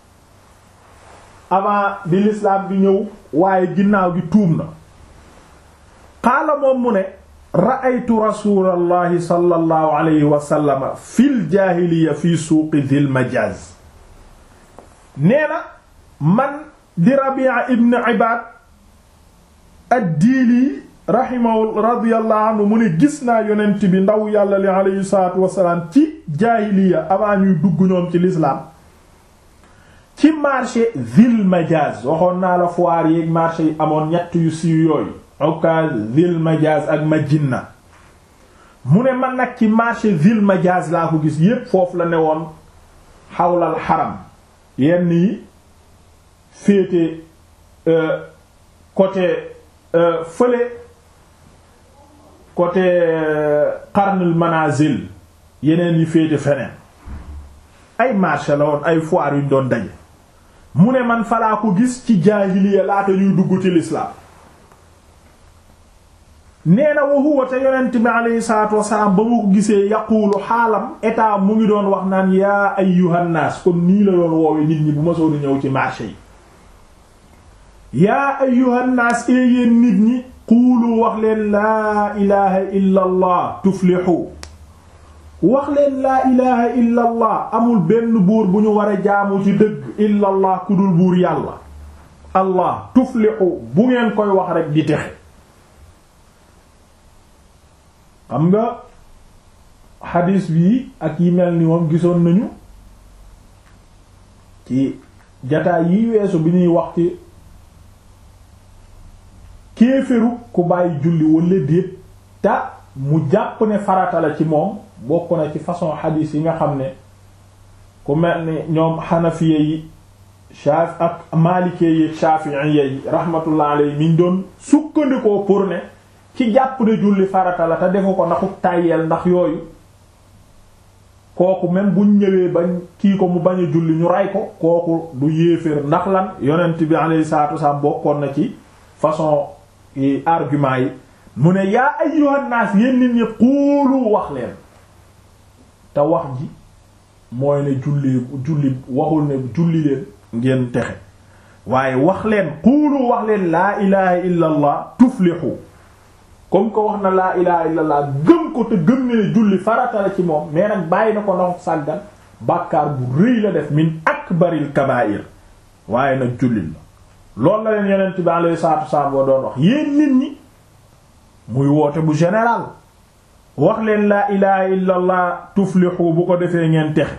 avant bi l'islam bi ñëw waaye ginnaaw gi tuub na qaala moom mu ne ra'aytu rasulallahi sallallahu alayhi wa sallam fil jaahiliya fi suuqi dhil majaz nee na man di Rabi'a ibn Ibad ad-Diili rahimahu radiyallahu anhu mu ne gis naa yonent bi ndaw yàlla li alayhi salaatu wasalaam ci jaahiliya avant ñuy dugg ñoom ci l'islam ci marché Zil Majaz waxoon naa la foire yeeg marché yi amoon ñett yu siiw yooyu Ukaz Zil Majaz ak Majinna mu ne man nag ci marché Zil Majaz laa ko gis yépp foofu la ne woon xawlal xaram yenn yi féete côté fële côté qarnul manazil yeneen yi féete feneen ay marché la woon ay foire yuñ doon daje mu ne man falaa ko gis ci jaahiliya laata ñuy dugg ci l'islam nee na wa huwa te yonent bi alayhi salaatu wasalaam ba mu ko gisee yaquulu xaalam état mu ngi doon wax naan yaa ayyuhan naas kon nii la doon woowe nit ñi bu ma soon ñëw ci marché yi yaa ayyuhan naas ee yéen nit ñi quulu wax leen laa ilaha illa allah tuflixu wax leen laa ilaha illa allah amul benn buur bu ñu war a jaamu ci dëgg illa allah ku dul buur yàlla allah tuflixu bu ngeen koy wax rek di texe xam nga xadiis bi ak yi mel ni moom gisoon nañu ci jataay yi weesu bi ñuy wax ci kéeféru ku bàyyi julli walla déet te mu jàpp ne farata la ci moom bokk na ci façon xadiis yi nga xam ne ku mel ni ñoom xanafiye yi shaf ak maalikee yi shafi'iyye yi rahmatullah alayhi miñ doon sukkandikoo pour ne ci jàpp ne julli farata la te defu ko ndaxu tàyyeel ndax yooyu kooku même buñ ñëwee bañ kii ko mu bañ a julli ñu rey ko kooku du yéeféer ndax lan yonent bi alayhi salaatu wasallam bokkoon na ci façon yi argument yi mu ne yaa ayyuhan naas yéen nit ñi xuulu wax leen te wax ji mooy ne julli julli waxul ne julli leen ngeen texe waaye wax leen xuulu wax leen laa ilaha illa allah tuflixu comme que wax na laa ilaha illa allah gëm ko te gëm ne ne julli farata la ci moom mais nag bàyyi na ko ndax sàggan bàkkaar bu rëy la def min akbaril kabaa'ir waaye nag jullit la loolu la leen yonent bi alayhi salaatu wasallam boo doon wax yéen nit ñi muy woote bu général wax leen laa ilaha illa allah tuflixu bu ko defee ngeen texe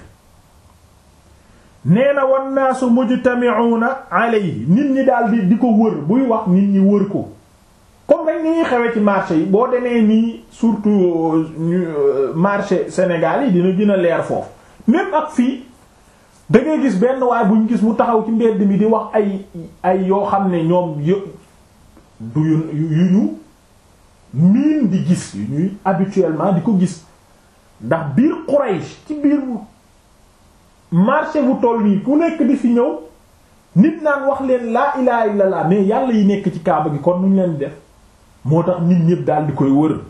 nee na wan naasu mujtami'una alayhi nit ñi daal di di ko wër buy wax nit ñi wër ko comme rek ni ñuy xewee ci marché yi boo demee nii surtout marché Sénégal yi dina gën a leer foofu même ak fii da ngay gis benn waay bu ñu gis mu taxaw ci mbedd mi di wax ay ay yoo xam ne ñoom yë du yu yu ñu miin di gis yu ñuy habituellement di ko gis ndax biir Quraysh ci biir marché bu toll nii ku nekk di fi ñëw nit naan wax leen laa ilaha illallah mais yàlla yi nekk ci kaaba gi kon nuñ leen def moo tax nit ñépp daal di koy wër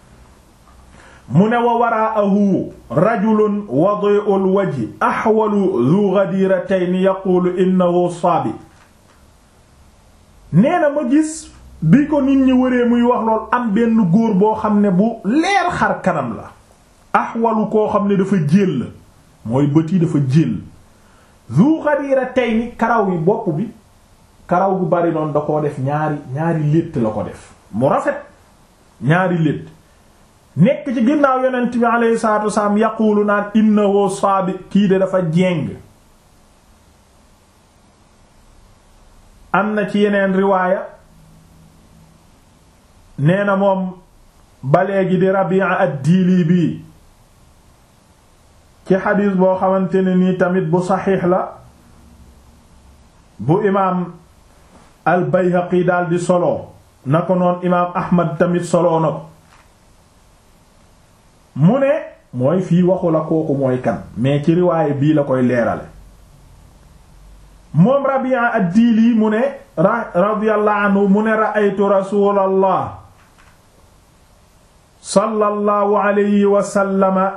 mu ne wa waraahu rajulun wadi'ul wajhi ahwalu dhu ghadiratayn yaqulu innahu saabi nee na ma gis bi ko nit ñi wëree muy wax lool am benn góor boo xam ne bu leer xar kanam la ahwalu koo xam ne dafa jéll mooy bët yi dafa jéll dhu ghadiratayn karaw yi bopp bi karaw gu bari noonu da koo def ñaari ñaari létt la ko def mu rafet ñaari létt nekk ci ginnaaw yonent bi alayhi salaatu wasalaam yaquulu naan innahu saabi kii de dafa jéng am na ci yeneen riwaaya nee na moom ba léegi di Rabi'a ad-Diili bi ci xadiis boo xamante ne nii tamit bu saxiix la bu imaam al-Bayhaqi daal di solo na ko noon imaam Ahmad tamit solo na ko mu ne mooy fii waxu la kooku mooy kan mais ci riwaaye bii la koy leerale moom Rabi'a ad-Diili mu ne radiyallahu anhu mu ne ra'aytu rasulallah sallallahu alayhi wa sallama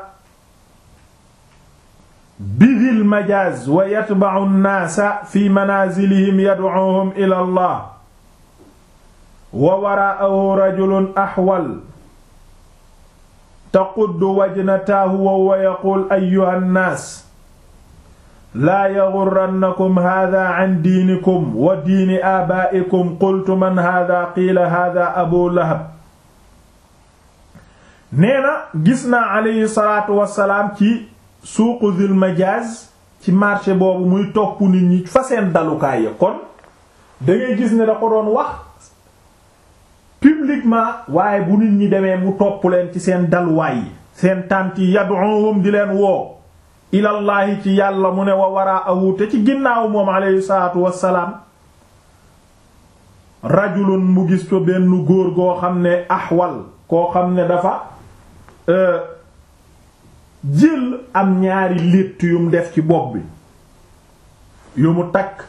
bidil majaaz wa yatba'u an-naasa fi manaazilihim yad'uuhum ila Allah wa waraa'ahu rajulun ahwal taquddu wajnataahu wa huwa yaquul ayyuha nnaas laa yaghurrannakum haadaa an diinikum wa diini aabaa'ikum qultu man haadaa qiila haadaa abu lahab nee na gis naa alayhi salaatu wassalaam ci suuqu Zil Majaaz ci marché boobu muy topp nit ñi fa seen dalukaay ya kon da ngay gis ne da ko doon wax publiquement waaye bu nit ñi demee mu topp leen ci seen dalwaay yi seen tànt yi yad'uhum di leen woo ilallaahi ci yàlla mu ne wa waraahu te ci ginnaaw moom alayhi salaatu wassalaam rajulun mu gis ko benn góor goo xam ne ahwal koo xam ne dafa jël am ñaari létt yum def ci bopp bi yu mu takk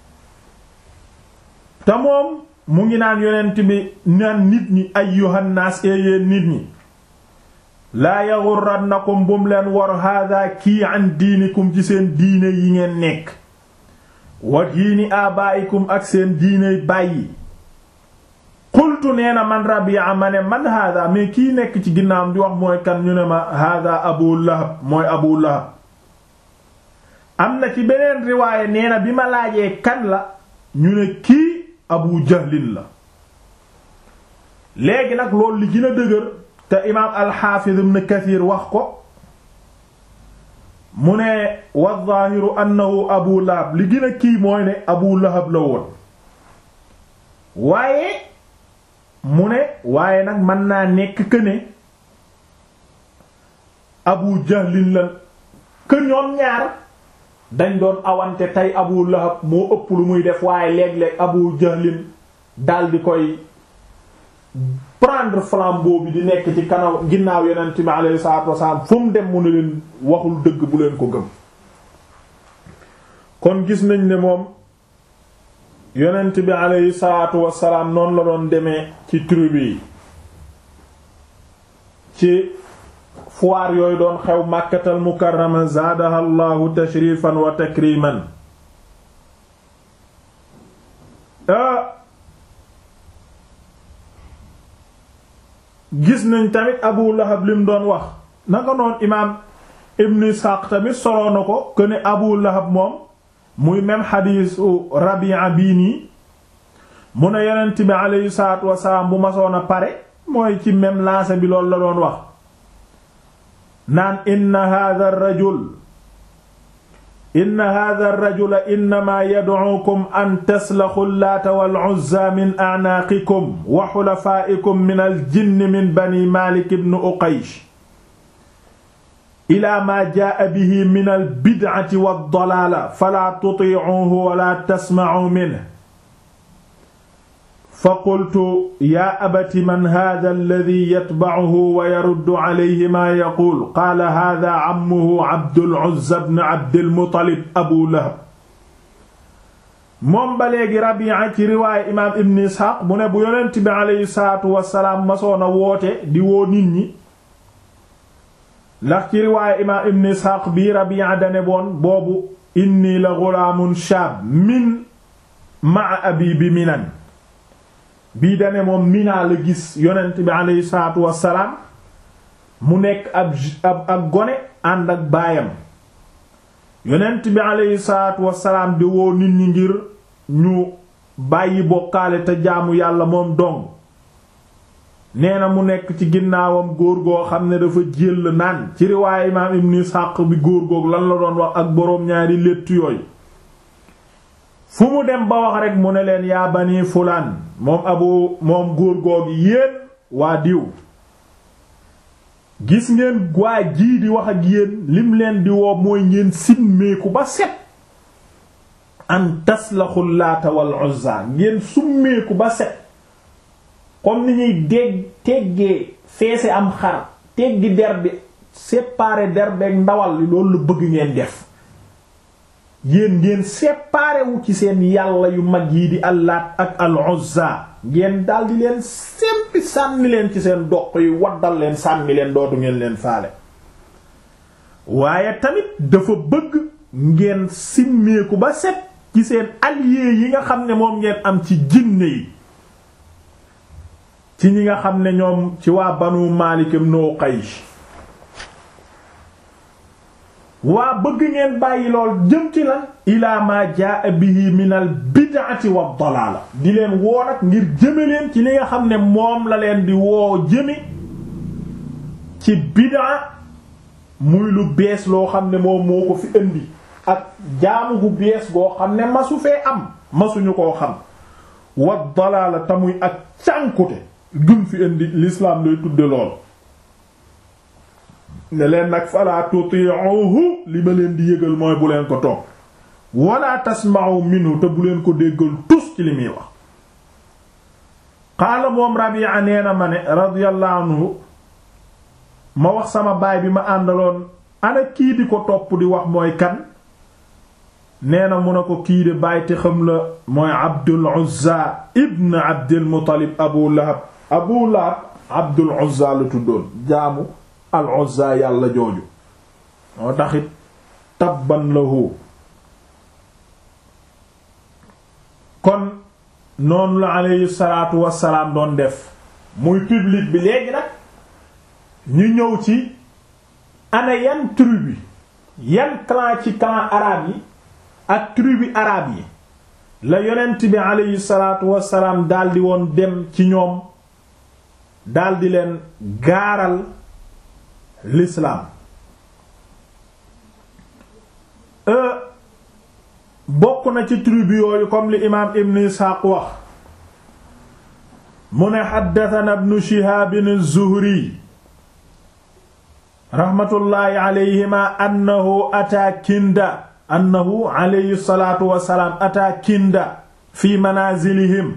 te moom mu ngi naan yonent bi naan nit ñi ayyuhan naas yéen nit ñi laa yaghurrannakum bum leen war hada kii an diinikum ci seen diine yi ngeen nekk wa diini abaa'ikum ak seen diiney bàyyi qultu nee na man Rabi'a ma ne man hada mais kii nekk ci ginnaawam di wax mooy kan ñu ne ma hada Abu Lahab mooy Abu Lahab am na ci beneen riwaaye nee na bi ma laajee kan la ñu ne kii Abu Jahlin la léegi nag loolu li gën a dëgër te imaam al-Hafiz ibn Kathir wax ko mu ne wa zaahiru annahu Abu Lahab li gën a kii mooy ne Abu Lahab la woon waaye mu ne waaye nag mën naa nekk que ne Abu Jahlin la que ñoom ñaar dañ doon awante tey Abu Lahab moo ëpp lu muy def waaye léeg-léeg Abu Jahlin dal di koy prendre flambeau bi di nekk ci kanam ginnaaw yonent bi alayhi salaatu wasalaam fu mu dem mu ne leen waxul dëgg bu leen ko gëm kon gis nañ ne moom yonent bi alayhi salaatu wasalaam noonu la doon demee ci tribu yi ci foire yooyu doon xew màkkatal mukarrama zaadaha allahu tashrifan wa takriman gis nañ tamit abu lahab lim doon wax naka noon imaam ibn isxaaq tamit soloo na ko que ne abu lahab moom muy même xadiisu rabia bii nii mu ne yonent bi aleyhi salaatu wasalaam bu masoon a pare mooy ci même lancé bi loolu la doon wax naan inna hadha ar-rajul inna hadha ar-rajula innama yad'ukum an taslaxu llaata wal uzza min a'naaqikum wa xulafaa'ikum min al-jinni min bani Maalik ibn Uqaysh ila maa jaa bihi min albid'ati waddalaala falaa tutiicuuhu wala tasmacuu minhu fa qultu yaa abati man haadha alladii yatbacuhu wa yaruddu calayhi maa yaquul qaala haadha cammuhu Abdul Uzza bnu Abdil Muttalib Abu Lahab moom ba léegi Rabi'a ci riwaaye imaam Ibn Isxaaq mu ne bu yonent bi aleyhi salaatu wasalaam masoon a woote di woo nit ñi ndax ci riwaaye imaam Ibn Isxaaq bii Rabi'a dane boon boobu inni la ghulaamun shaab min ma'a abi bi Minan bii dane moom Mina la gis yonent bi aleyhi salaatu wasalaam mu nekk ab ab ak gone ànd ak baayam yonent bi aleyhi salaatu wasalaam di woo nit ñi ngir ñu bàyyi bokkaale te jaamu yàlla moom dong nee na mu nekk ci ginnaawam góor goo xam ne dafa jël naan ci riwaaye imaam ibn Ishaq bi góor goog lan la doon wax ak boroom ñaari létt yooyu fu mu dem ba wax rekk mu ne leen yaa bani fulaan moom abu moom góor googi yéen waa diw gis ngeen waa jii di wax ak yéen lim leen di woo mooy ngeen simmeeku ba set an taslaxul laata wal uzza ngeen summeeku ba set comme ni ñuy dégg teggee feese am xar teggi der bi séparer der beeg ndawal li loolu la bëgg ngeen def yéen ngeen séparé wu ci seen yàlla yu mag yi di allaat ak al uzza ngeen daldi leen sempi sànni leen ci seen doq yi waddal leen sànni leen dootu ngeen leen faale waaye tamit dafa bëgg ngeen simmeeku ba set ci seen alliés yi nga xam ne moom ngeen am ci jinne yi ci ñi nga xam ne ñoom ci waa banu Maalik ibn Uqaysh waa bëgg ngeen bàyyi lool jëm ci lan ila ma jaa bihi min al bid'ati wa dalaala di leen woo nag ngir jëme leen ci li nga xam ne moom la leen di woo jëme ci bid'a muy lu bees loo xam ne moom moo ko fi indi ak jaamu gu bees goo xam ne masu fee am masuñu koo xam wa dalaala tamuy ak cànkute gum fi indi l'islam lay tudde lool ne leen nag fala tuti'uhu li ma leen di yëgal mooy bu leen ko toog wala tasma'u minhu te bu leen ko déggal tus ci li muy wax qaala moom Rabi'a nee na ma ne radiyallahu anhu ma wax sama baay bi ma àndaloon ana kii di ko topp di wax mooy kan nee na mu ne ko kii de baay te xam la mooy Abdul Uzza ibn Abdul Muttalib Abu Lahab Abu Lahab Abdul Uzza la tuddoon jaamu al Uzza yàlla jooju moo taxit tabban lahu kon noonu la aleyhi salaatu wassalaam doon def muy public bi léegi nag ñu ñëw ci ana yan tribu yan clan ci clan arabe yi ak tribu arabe yi la yonent bi aleyhi salaatu wassalaam daldi woon dem ci ñoom daldi leen gaaral l'islam bokk na ci tribu yooyu comme li imaam ibn Isxaaq wax mu ne xaddatana ibnu Shihaab az-Zuhri raxmatullaahi alayhima annahu ataa Kinda annahu alayhi salaatu wassalaam ataa Kinda fi manaazilihim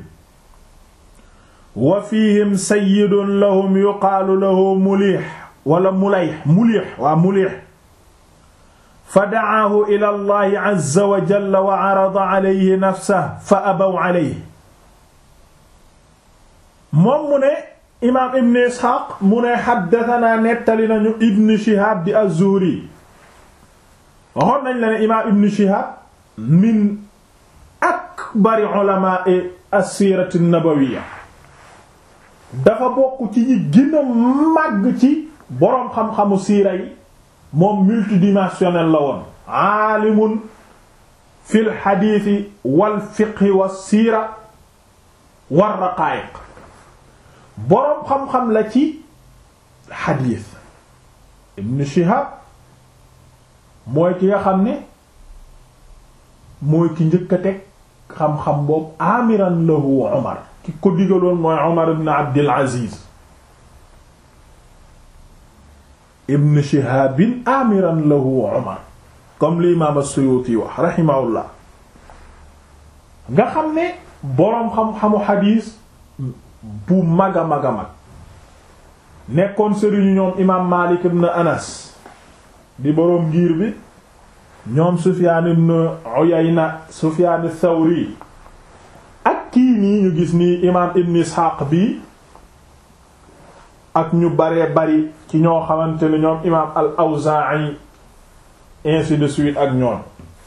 wa fiihim sayyidun lahum yuqaalu lahu Mulih wala Mulayh Mulih waa Mulih fa dacaahu ila allahi azza wa jalla wa carada alayhi nafsahu fa abaw alayhi moom mu ne imaam ibn isxaaq mu ne xaddatanaa nettali nañu ibn shihaab di az-zuhri waxoon nañ la ne imaam ibn shihaab min akbari ulamaai as-siirati an-nabawiyya dafa bokk ci ñi gën a màgg ci boroom xam-xamu siira yi moom multidimensionnel la woon aalimun fil xadiisi wal fiqhi wa siira war raqaa'iq boroom xam-xam la ci xadiis ibn Shihab mooy ki nga xam ne mooy ki njëkk a teg xam-xam boobu amiran lahu Umar ki ko digaloon mooy Umar ibn Abdul Aziz ibn shihabin amiran lahu umar comme li imaam as-Suyuti wax rahimahullah nga xam ne boroom xam-xamu xadiis bu mag a mag a mag nekkoon sëriñu ñoom imaam Maalik ibn Anas di boroom ngir bi ñoom Sufyaan ibn Uyayna Sufyaan ath-Thawri ak kii nii ñu gis nii imaam ibn Isxaaq bi ak ñu baree bari ci ñoo xamante ne ñoom imaam al-Awzaa'i ainsi de suite ak ñoom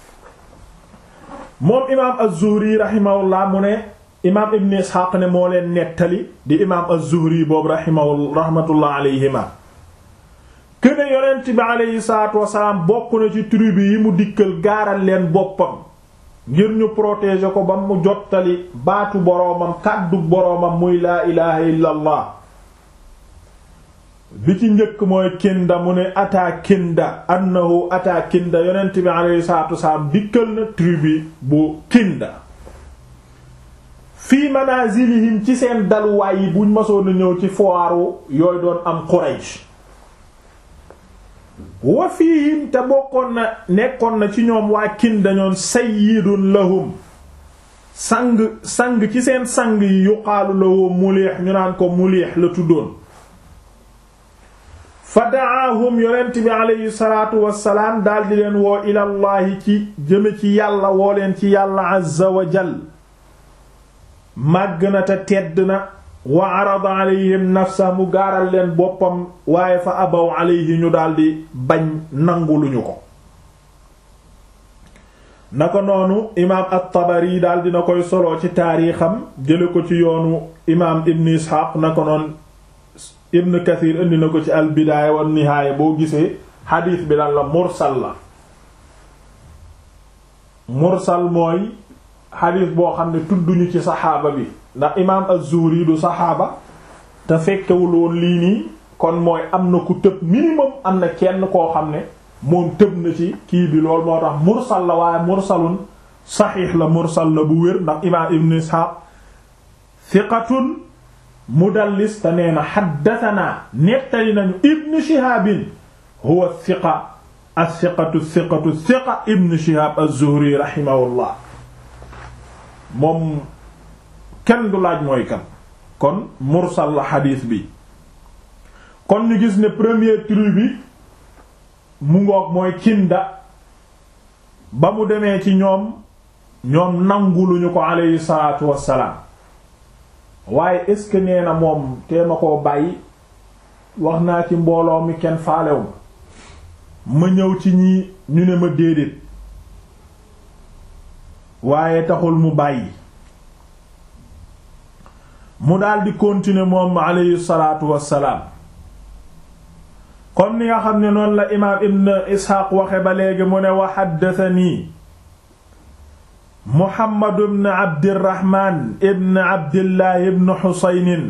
moom imaam az-Zuhri rahimahullah mu ne imaam ibn Isxaaq ne moo leen nettali di imaam az-Zuhri boobu rahimahu rahmatullah alayhima këne yonent bi aleyhi salaatu wasalaam bokk na ci tribu yi mu dikkal gaaral leen boppam ngir ñu protéger ko ba mu jottali baatu boroomam kàddu boroomam muy laa ilaha illa allah bi ci njëkk mooy kinda mu ne ataa kinda annahu ataa kinda yonent bi aleyhi salaatu wasalaam dikkal na tribu bu kinda fii manazilihim ci seen daluwaay yi buñ masoon a ñëw ci foiru yooyu doon am Quraysh wa fiihim te bokkoon na nekkoon na ci ñoom waa kinda ñoon sayyidun lahum sang sang ci seen sang yi yuqaalu lahu muliix ñu naan ko muliix la tuddoon fa daahum yonent bi aleyhi salaatu wassalaam daldi leen woo ilallaahi ci jëme ci yàlla woo leen ci yàlla azza wa jal màgg na te tedd na wa arada alayhim nafsa mu gaaral leen boppam waaye fa abaw alayhi ñu daldi bañ nanguluñu ko naka noonu imaam at-Tabari daal dina koy solo ci taarixam jële ko ci yoonu imaam Ibn Ishaq naka noonu Ibn Kathir indi na ko ci al-Bidaaya wa Nihaaya boo gisee xadiis bi lan la mursal la mursal mooy xadiis boo xam ne tudduñu ci saxaaba bi ndax imaam az-Zuhri du saxaaba te fekkewul woon lii nii kon mooy am na ku tëb minimum am na kenn koo xam ne moom tëb na ci kii bi loolu moo tax mursal la waaye mursalun saxiix la mursal la bu wér ndax imaam ibn Isxaaq thiqatun mudallis te nee na xaddatanaa nettali nañu ibn Shihaabin huwa thiqa as-thiqatu thiqatu thiqa ibn Shihaab az-Zuhri rahimahullah moom kenn du laaj mooy kan kon mursal la xadiis bi kon ñu gis ne première tribu bi mu ngoog mooy kinda ba mu demee ci ñoom ñoom nanguluñu ko aleyhi salaatu wassalaam waaye est-ce que nee na moom tee ma koo bàyyi wax naa ci mbooloo mi kenn faalew ma ñëw ci ñi ñu ne ma déedéet waaye taxul mu bàyyi mu daldi continuer moom aleyhi salaatu wassalaam comme ni nga xam ne noonu la imaam ibn isxaaq waxe ba léegi mu ne wa xaddatanii muhammadu ibn abdirahman ibn abdillahi ibn xusaynin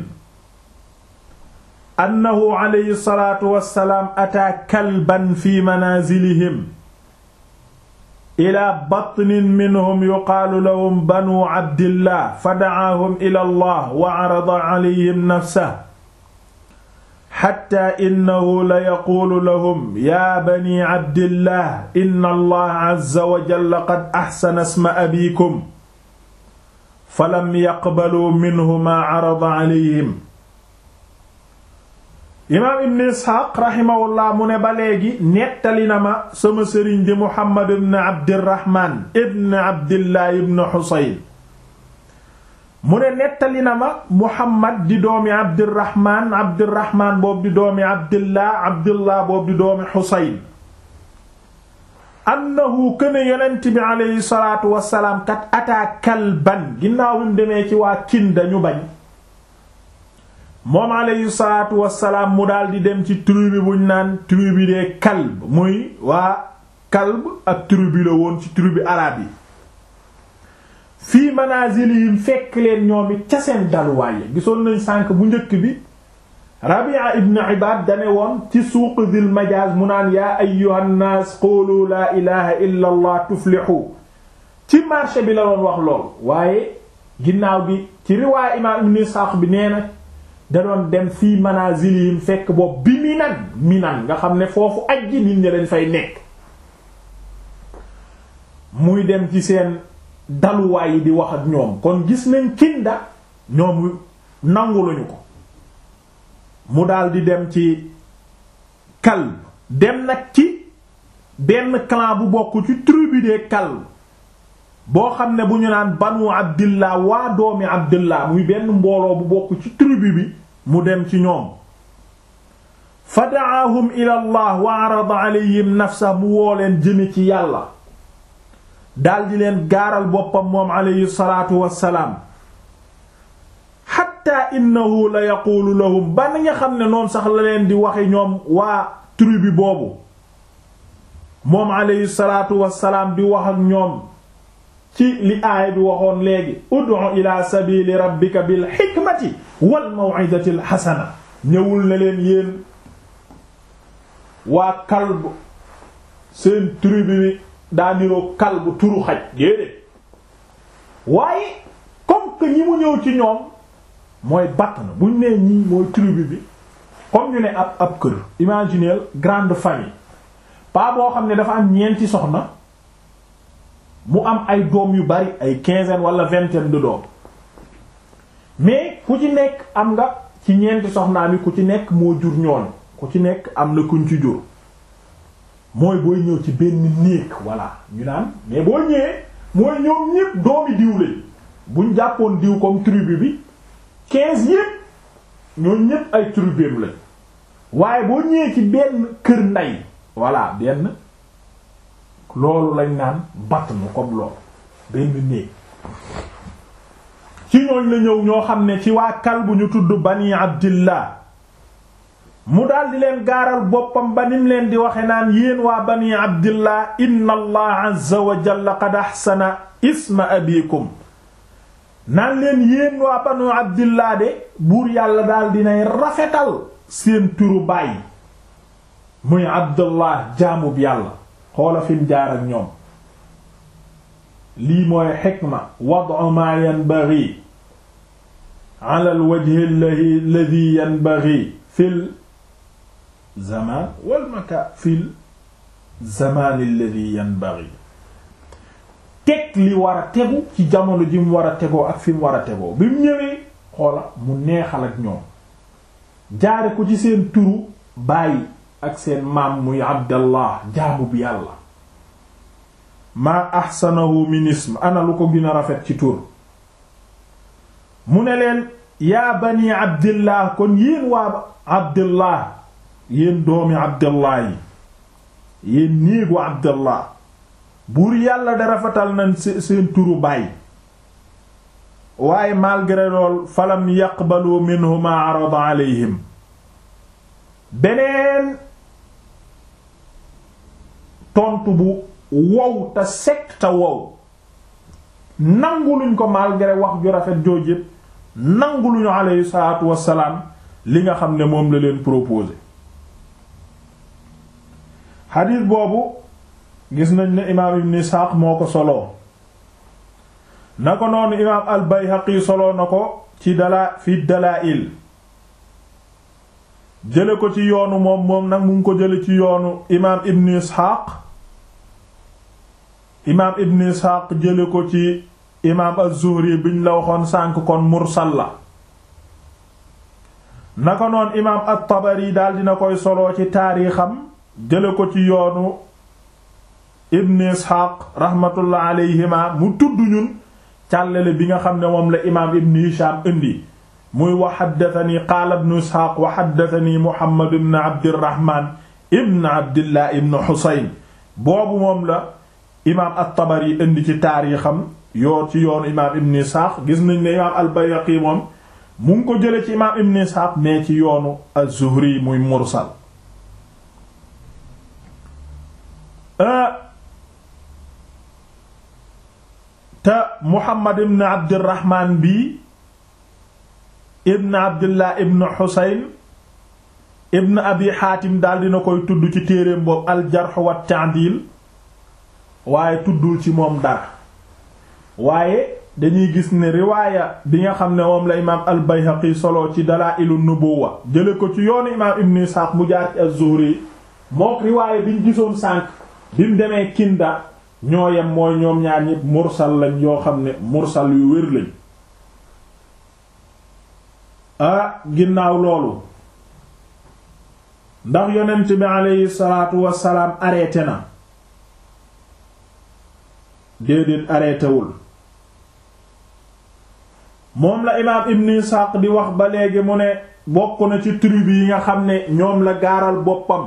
annahu aleyhi salaatu wassalaam ataa kalban fi manaazilihim ila batnin minhum yuqaalu lahum banu abdillah fa dacaahum ila allah wa carada calayhim nafsahu xatta innahu la yaquulu lahum yaa bani abdillah inna allaha azza wa jalla qad axsana isma abiikum falam yaqbaluu minhu maa carada calayhim imaam ibn isxaaq raximahullah mu ne ba léegi nettali na ma sama sëriñ di muhammad ibn abdirahman ibn abdillah ibn xusayn mu ne nettali na ma muhammad di doomi abdirahman abdirahman boobu di doomi abdillah abdillah boobu di doomi xusayn annahu këne yonent bi aleyhi salaatu wasalaam kat ataa kalban ginnaaw bi mu demee ci waa kinda ñu bañ moom aleyhi salaatu wasalaam mu daal di dem ci tribu buñ naan tribu des kalb muy waa kalb ak tribu la woon ci tribu araab yi fii manazilihim fekk leen ñoom it ca seen daluwaay gisoon nañ sànk bu njëkk bi Rabi'a ibn Ibad dane woon ci suuq Dil Majaz mu naan yaa ayyuhan naas qulu laa ilaha illa allah tuflihu ci marché bi la doon wax lool waaye ginnaaw gi ci riwaay imaam ibn Ishaq bi nee na da doon dem fii manazilihim fekk boobu bi minan minan nga xam ne foofu aj ji nit ñi dañ fay nekk muy dem ci seen daluwaay yi di wax ak ñoom kon gis nañ kinda ñoom nangu lañu ko mu daldi dem ci Kalb dem nag ci benn clan bu bokk ci tribu des Kalb boo xam ne bu ñu naan banu Abdillah waa doomi Abdillah muy benn mbooloo bu bokk ci tribu bi mu dem ci ñoom fa da'ahum ila Allah wa arada alayhim nafsa mu woo leen jëme ci yàlla daldi leen gaaral boppam moom alayhi salaatu wassalaam hatta innahu la yaquulu lahum ba nga xam ne noonu sax la leen di waxe ñoom waa tribu boobu moom alayhi salaatu wassalaam di wax ak ñoom ci li aaya bi waxoon léegi ud'u ila sabili rabbika bil hikmati wal maw'izati al hasana ñëwul na leen yéen waa kalb seen tribu bi daa niroo kalb turu xaj déedéet waaye comme que ñi mu ñëw ci ñoom mooy batn buñ nee ñii mooy tribu bi comme ñu ne ab ab kër imaginez grande famille pas boo xam ne dafa am ñeenti soxna mu am ay doom yu bari ay quinzaine wala vingtaine de doom mais ku ci nekk am nga ci ñeenti soxnaam yi ku ci nekk moo jur ñoon ku ci nekk am na kuñ ci jur mooy booy ñëw ci benn néeg voilà ñu naan mais boo ñëwee mooy ñoom ñépp doomi diw lañ buñ jàppoon diw comme tribu bi quinze yépp ñoom ñépp ay tribu lañ waaye boo ñëwee ci benn kër ndey voilà benn loolu lañ naan batn comme loolu benn néeg ci ñooñ la ñëw ñoo xam ne ci waa kal bu ñu tudd bani abdillah mu daldi leen gaaral boppam ba nim leen di waxe naan yéen waa bani abdillah inna allah azza wa jalla qad ahsana isma abikum naan leen yéen waa banu abdillah de buur yàlla daal dinay rafetal seen turu baay muy abdullah jaamub yàlla xoola fim jaar ak ñoom lii mooy xikma wad'u ma yanbaghi ala alwajhi alladhi yanbaghi fil zaman wal makan fil zaman alladhi yanbaghi teg li war a tegu ci jamono ji mu war a tegoo ak fi mu war a tegoo bi mu ñëwee xoola mu neexal ak ñoom jaare ko ci seen turu bàyyi ak seen maam muy abdallah jaamu bi yàlla maa ahsanahu min ism ana lu ko gën a rafet ci tur mu ne leen yaa bani abdillah kon yéen waa abdillah yéen doomi abdillah yi yéen néegu abdillah buur yàlla da rafetal nañ seen turu baay waaye malgré lool falam yaqbalu minhu ma arada alayhim beneen tontu bu wow te sec te wow nangu luñ ko malgré wax ju rafet jooj yépp nangu luñu alayhi salaatu wassalaam li nga xam ne moom la leen proposé xadiis boobu gis nañ ne imaam ibn Isxaaq moo ko soloo na ko noonu imaam al Bayhaqi soloo na ko ci dalaa fi dalaa'il jële ko ci yoonu moom moom nag mu ngi ko jële ci yoonu imaam ibn Isxaaq imaam ibn Isxaaq jële ko ci imaam az-Zuhri biñ la waxoon sànk kon mursal la na ko noonu imaam at-Tabari daal dina koy soloo ci taarixam jële ko ci yoonu ibn Isxaaq rahmatullah alayhima mu tudd ñun càllale bi nga xam ne moom la imaam ibn Hisham indi muy wa haddathani qaala ibn Isxaaq wa haddathani Muhammad ibn Abdirrahman ibn Abdillah ibn Husayn boobu moom la imaam at-Tabari indi ci taarixam yoo ci yoonu imaam ibn Isxaaq gis nañ ne imaam al-Bayhaqi moom mu ngi ko jële ci imaam ibn Isxaaq mais ci yoonu az-Zuhri muy mursal te Muhammad ibn Abdirahman bi ibn Abdillah ibn Husayn ibn Abi Hatim daal dina koy tudd ci téereem boobu al-Jarh wa Ta'dil waaye tuddul ci moom dara waaye dañuy gis ne riwaaya bi nga xam ne moom la imaam al-Bayhaqi solo ci Dalaa'ilu Nubuwwa jële ko ci yoonu imaam Ibn Ishaq mu jaar ci az-Zuhri mook riwaaya biñ gisoon sànq bi mu demee Kinda ñoo yem mooy ñoom ñaar ñépp mursal lañ yoo xam ne mursal yu wér lañ ah ginnaaw loolu ndax yonent bi aleyhi salaatu wassalaam arrêté na déedéet arrêté wul moom la imaam Ibn Ishaq di wax ba léegi mu ne bokk na ci tribu yi nga xam ne ñoom la gaaral boppam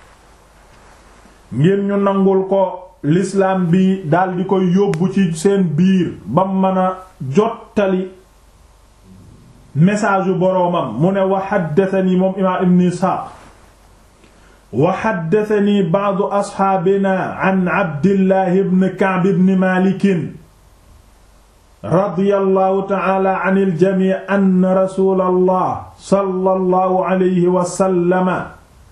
ngir ñu nangul ko l'islam bi daldi koy yóbbu ci seen biir ba mën a jottali message yu boroomam mu ne wa haddathani moom imaam Ibn Ishaq wa haddathani ba'du asxaabina an Abdillah ibn Ka'b ibn Malik radiyallahu ta'ala anil jamii anna rasulallah sallallahu alayhi wa sallama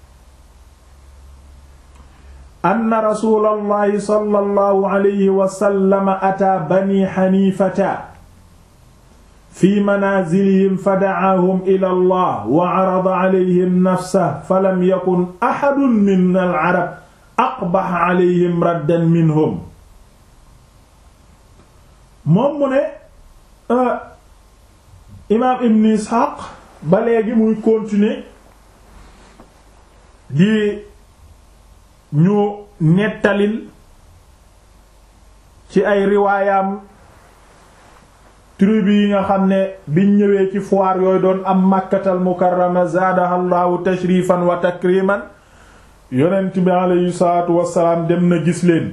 anna rasulallahi sallallahu alayhi wa sallama ataa bani xaniifata fi manaazilihim fada'aahum ila allah wa carada alayhim nafsahu falam yakun axadun min al-carab aqbaxa alayhim raddan minhum moom mu ne imaam ibn isxaaq ba léegi muy continuer di ñu nettalil ci ay riwaayam tribu yi nga xam ne biñ ñëwee ci foire yooyu doon am màkkatal mukarrama zaadaha llaahu tashrifan wa takriman yonent bi aleyhi salaatu wassalaam dem na gis leen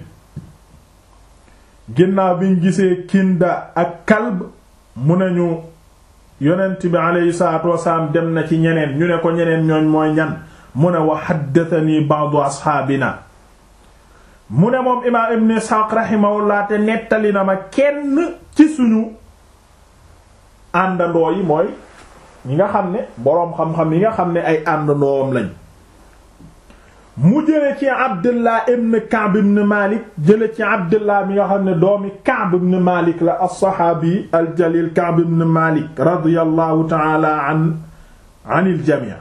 ginnaaw biñ gisee kinda ak kalb mu nañu yonent bi aleyhi salaatu wasalaam dem na ci ñeneen ñu ne ko ñeneen ñooñ mooy ñan mu ne wa haddathani ba'du asxaabina mu ne moom imaam ibn isxaaq rahimahullah te nettali na ma kenn ci suñu àndandoo yi mooy ñi nga xam ne boroom xam-xam yi nga xam ne ay àndandoowam lañ mu jële ci abdullah ibn Ka'b ibn Malik jële ci abdullah mi nga xam ne doomi Ka'b ibn Malik la as-saxaabi al-jalil Ka'b ibn Malik radiyallahu ta'ala an anil jami'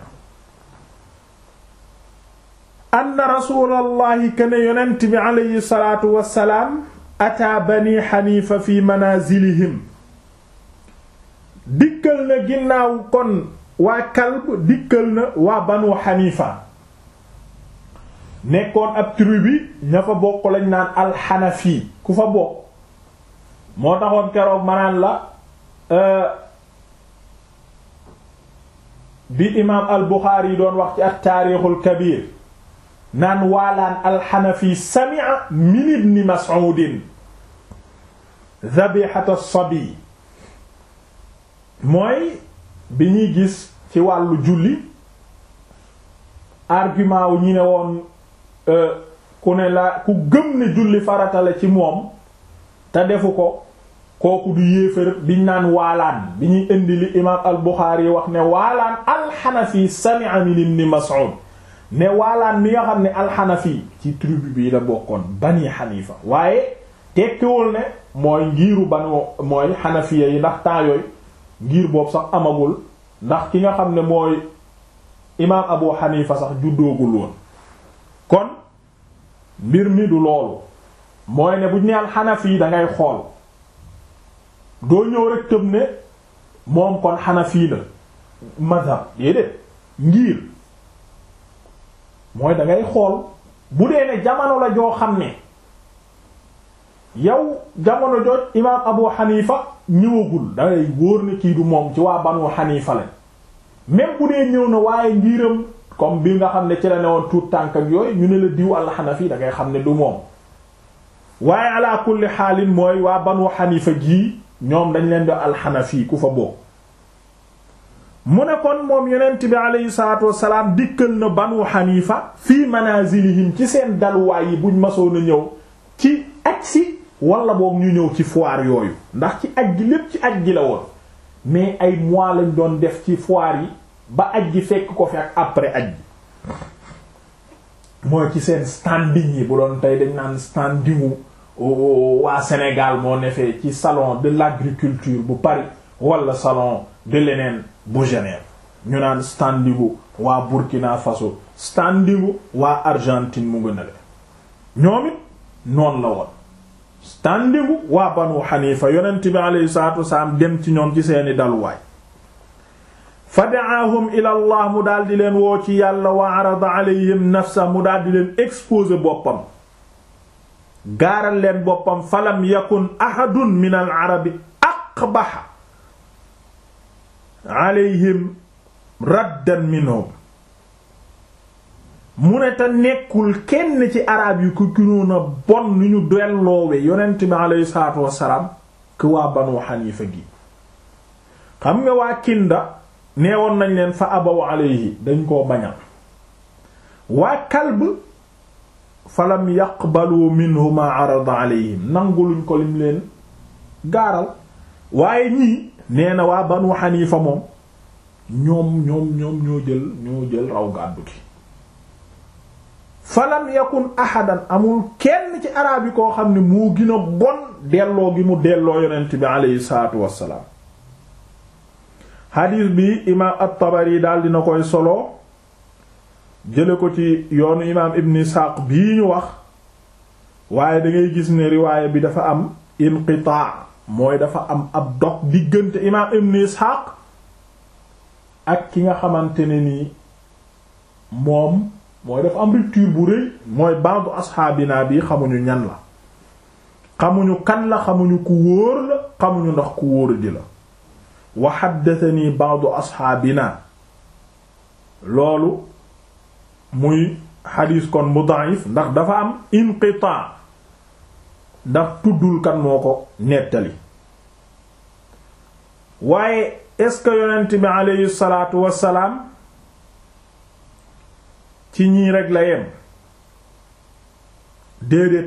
anna rasulallahi kana yonent bi alayhi salatu wassalaam ataa bani Hanifa fi manazilihim dikkal na ginnaaw kon waa Kalb dikkal na waa banu Hanifa nekkoon ab tribu ña fa bokk lañ naan alxanafi ku fa bokk moo taxoon keroog manaan la bi imaam al Buxaari yi doon wax ci at taarixul kabir naan waalaan alxanafi sami'a min ibni Mas'udin dhabihata as-sabi mooy bi ñuy gis ci wàllu julli argument wu ñi ne woon ku ne la ku gëm ne julli farata la ci moom te defu ko kooku du yéefar biñ naan waalaan bi ñuy indi li imaam al Buxaari wax ne waalaan alxanafi sami'a min ibn Mas'ud ne waalaan mi nga xam ne alxanafi ci tribu bi la bokkoon bani xanifa waaye tekkiwul ne mooy ngiiru banu mooy xanafiya yi ndax temps yooyu ngir boobu sax amagul ndax ki nga xam ne mooy imaam Abu Xanifa sax juddoogul woon kon mbir mi du loolu mooy ne bu ñu naan xanafi da ngay xool doo ñëw rek tëb ne moom kon xanafi la mazhab déedéet ngir mooy da ngay xool bu dee ne jamono la joo xam ne yow jamono jooj imaam Abu Xanifa ñëwagul da ngay wóor ne kii du moom ci waa Banu Xanifa la même bu dee ñëw na waaye ngiram comme bi nga xam ne ci la ne woon tuut tànk ak yooyu ñu ne la diw alxanafi da ngay xam ne du moom waaye ala kulli xaalin mooy waa banu xanifa gii ñoom dañ leen di alxanafi ku fa bokk mu ne kon moom yonent bi aleyhi salatu wasalaam dikkal na banu xanifa fii manazilihim ci seen daluwaay yi buñ masoon a ñëw ci aj si wala boog ñu ñëw ci foire yooyu ndax ci aj gi lépp ci aj gi la woon mais ay mois lañ doon def ci foire yi ba aj gi fekk ko fi ak après aj gi mooy ci seen standing yi bu doon tey dañ naan standingu waa Sénégal moo nefee ci salon de l'agriculture bu Paris wala salon de leneen bu Genève ñu naan standingu waa Burkina Faso standingu waa Argentine mu ngi nele ñoom it noonu la woon standingu waa Banu Hanifa yonent bi alayhi salaatu wasalaam dem ci ñoom ci seeni daluwaay fa da'ahum ila Allah mu daal di leen woo ci yàlla wa arada alayhim nafsa mu daal di leen exposer boppam gaaral leen boppam falam yakun ahadun min al arabi aqbaha alayhim raddan minhum mu ne te nekkul kenn ci arab yi ku gënoon a bon ni ñu delloowe yonent bi aleyhi salaatu wassalaam ku waa banu xanifa gi xam nga waa kinda neewoon nañ leen fa abaw alayhi dañ koo bañal waa kalb falam yaqbalu minhu ma arada alayhim nanguluñ ko lim leen gaaral waaye ñii nee na waa banu xanifa moom ñoom ñoom ñoom ñoo jël ñoo jël raw gàddu gi falam yakun ahadan amul kenn ci araab yi koo xam ne moo gën a bon delloo gi mu delloo yonent bi aleyhi salaatu wassalaam xadiis bi imaam at-Tabari daal dina koy solo jële ko ci yoonu imaam ibn Isxaaq bii ñu wax waaye dangay gis ne riwaaya bi dafa am inqitaa mooy dafa am ab dog diggante imaam ibn Isxaaq ak ki nga xamante ne nii moom mooy dafa am rupture bu rëy mooy ba'du asxaabinaa bi xamuñu ñan la xamuñu kan la xamuñu ku wóor la xamuñu ndax ku wóor di la wa haddathanii ba'du asxaabinaa loolu muy xadiis kon mu da'if ndax dafa am inqitaa ndax tuddul kan moo ko nettali waaye est-ce que yonent bi aleyhi salaatu wassalaam ci ñii rek la yem déedéet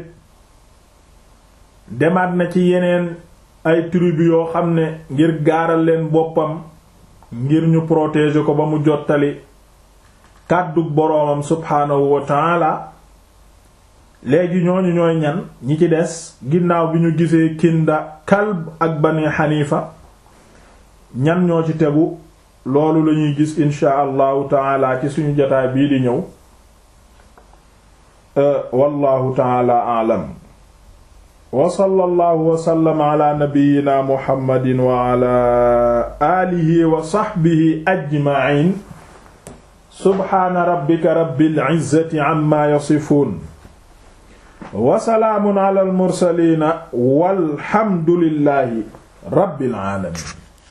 demaat na ci yeneen ay tribu yoo xam ne ngir gaaral leen boppam ngir ñu protéger ko ba mu jottali kàddug boroomam subhaanahu wa taala léegi ñooñu ñooy ñan ñi ci des ginnaaw bi ñu gisee kinda kalb ak bani xanifa ñan ñoo ci tegu loolu lañuy gis insha allahu taala ci suñu jotaay bii di ñëw wallahu taala a'lam wa sallallahu wa sallama ala nabiyyina muhammadin wa ala alihi wa sahbihi ajma'in subhana rabbika rabbil izzati amma yasifun wa salaamun ala al mursalin walhamdulillahi rabbil alamin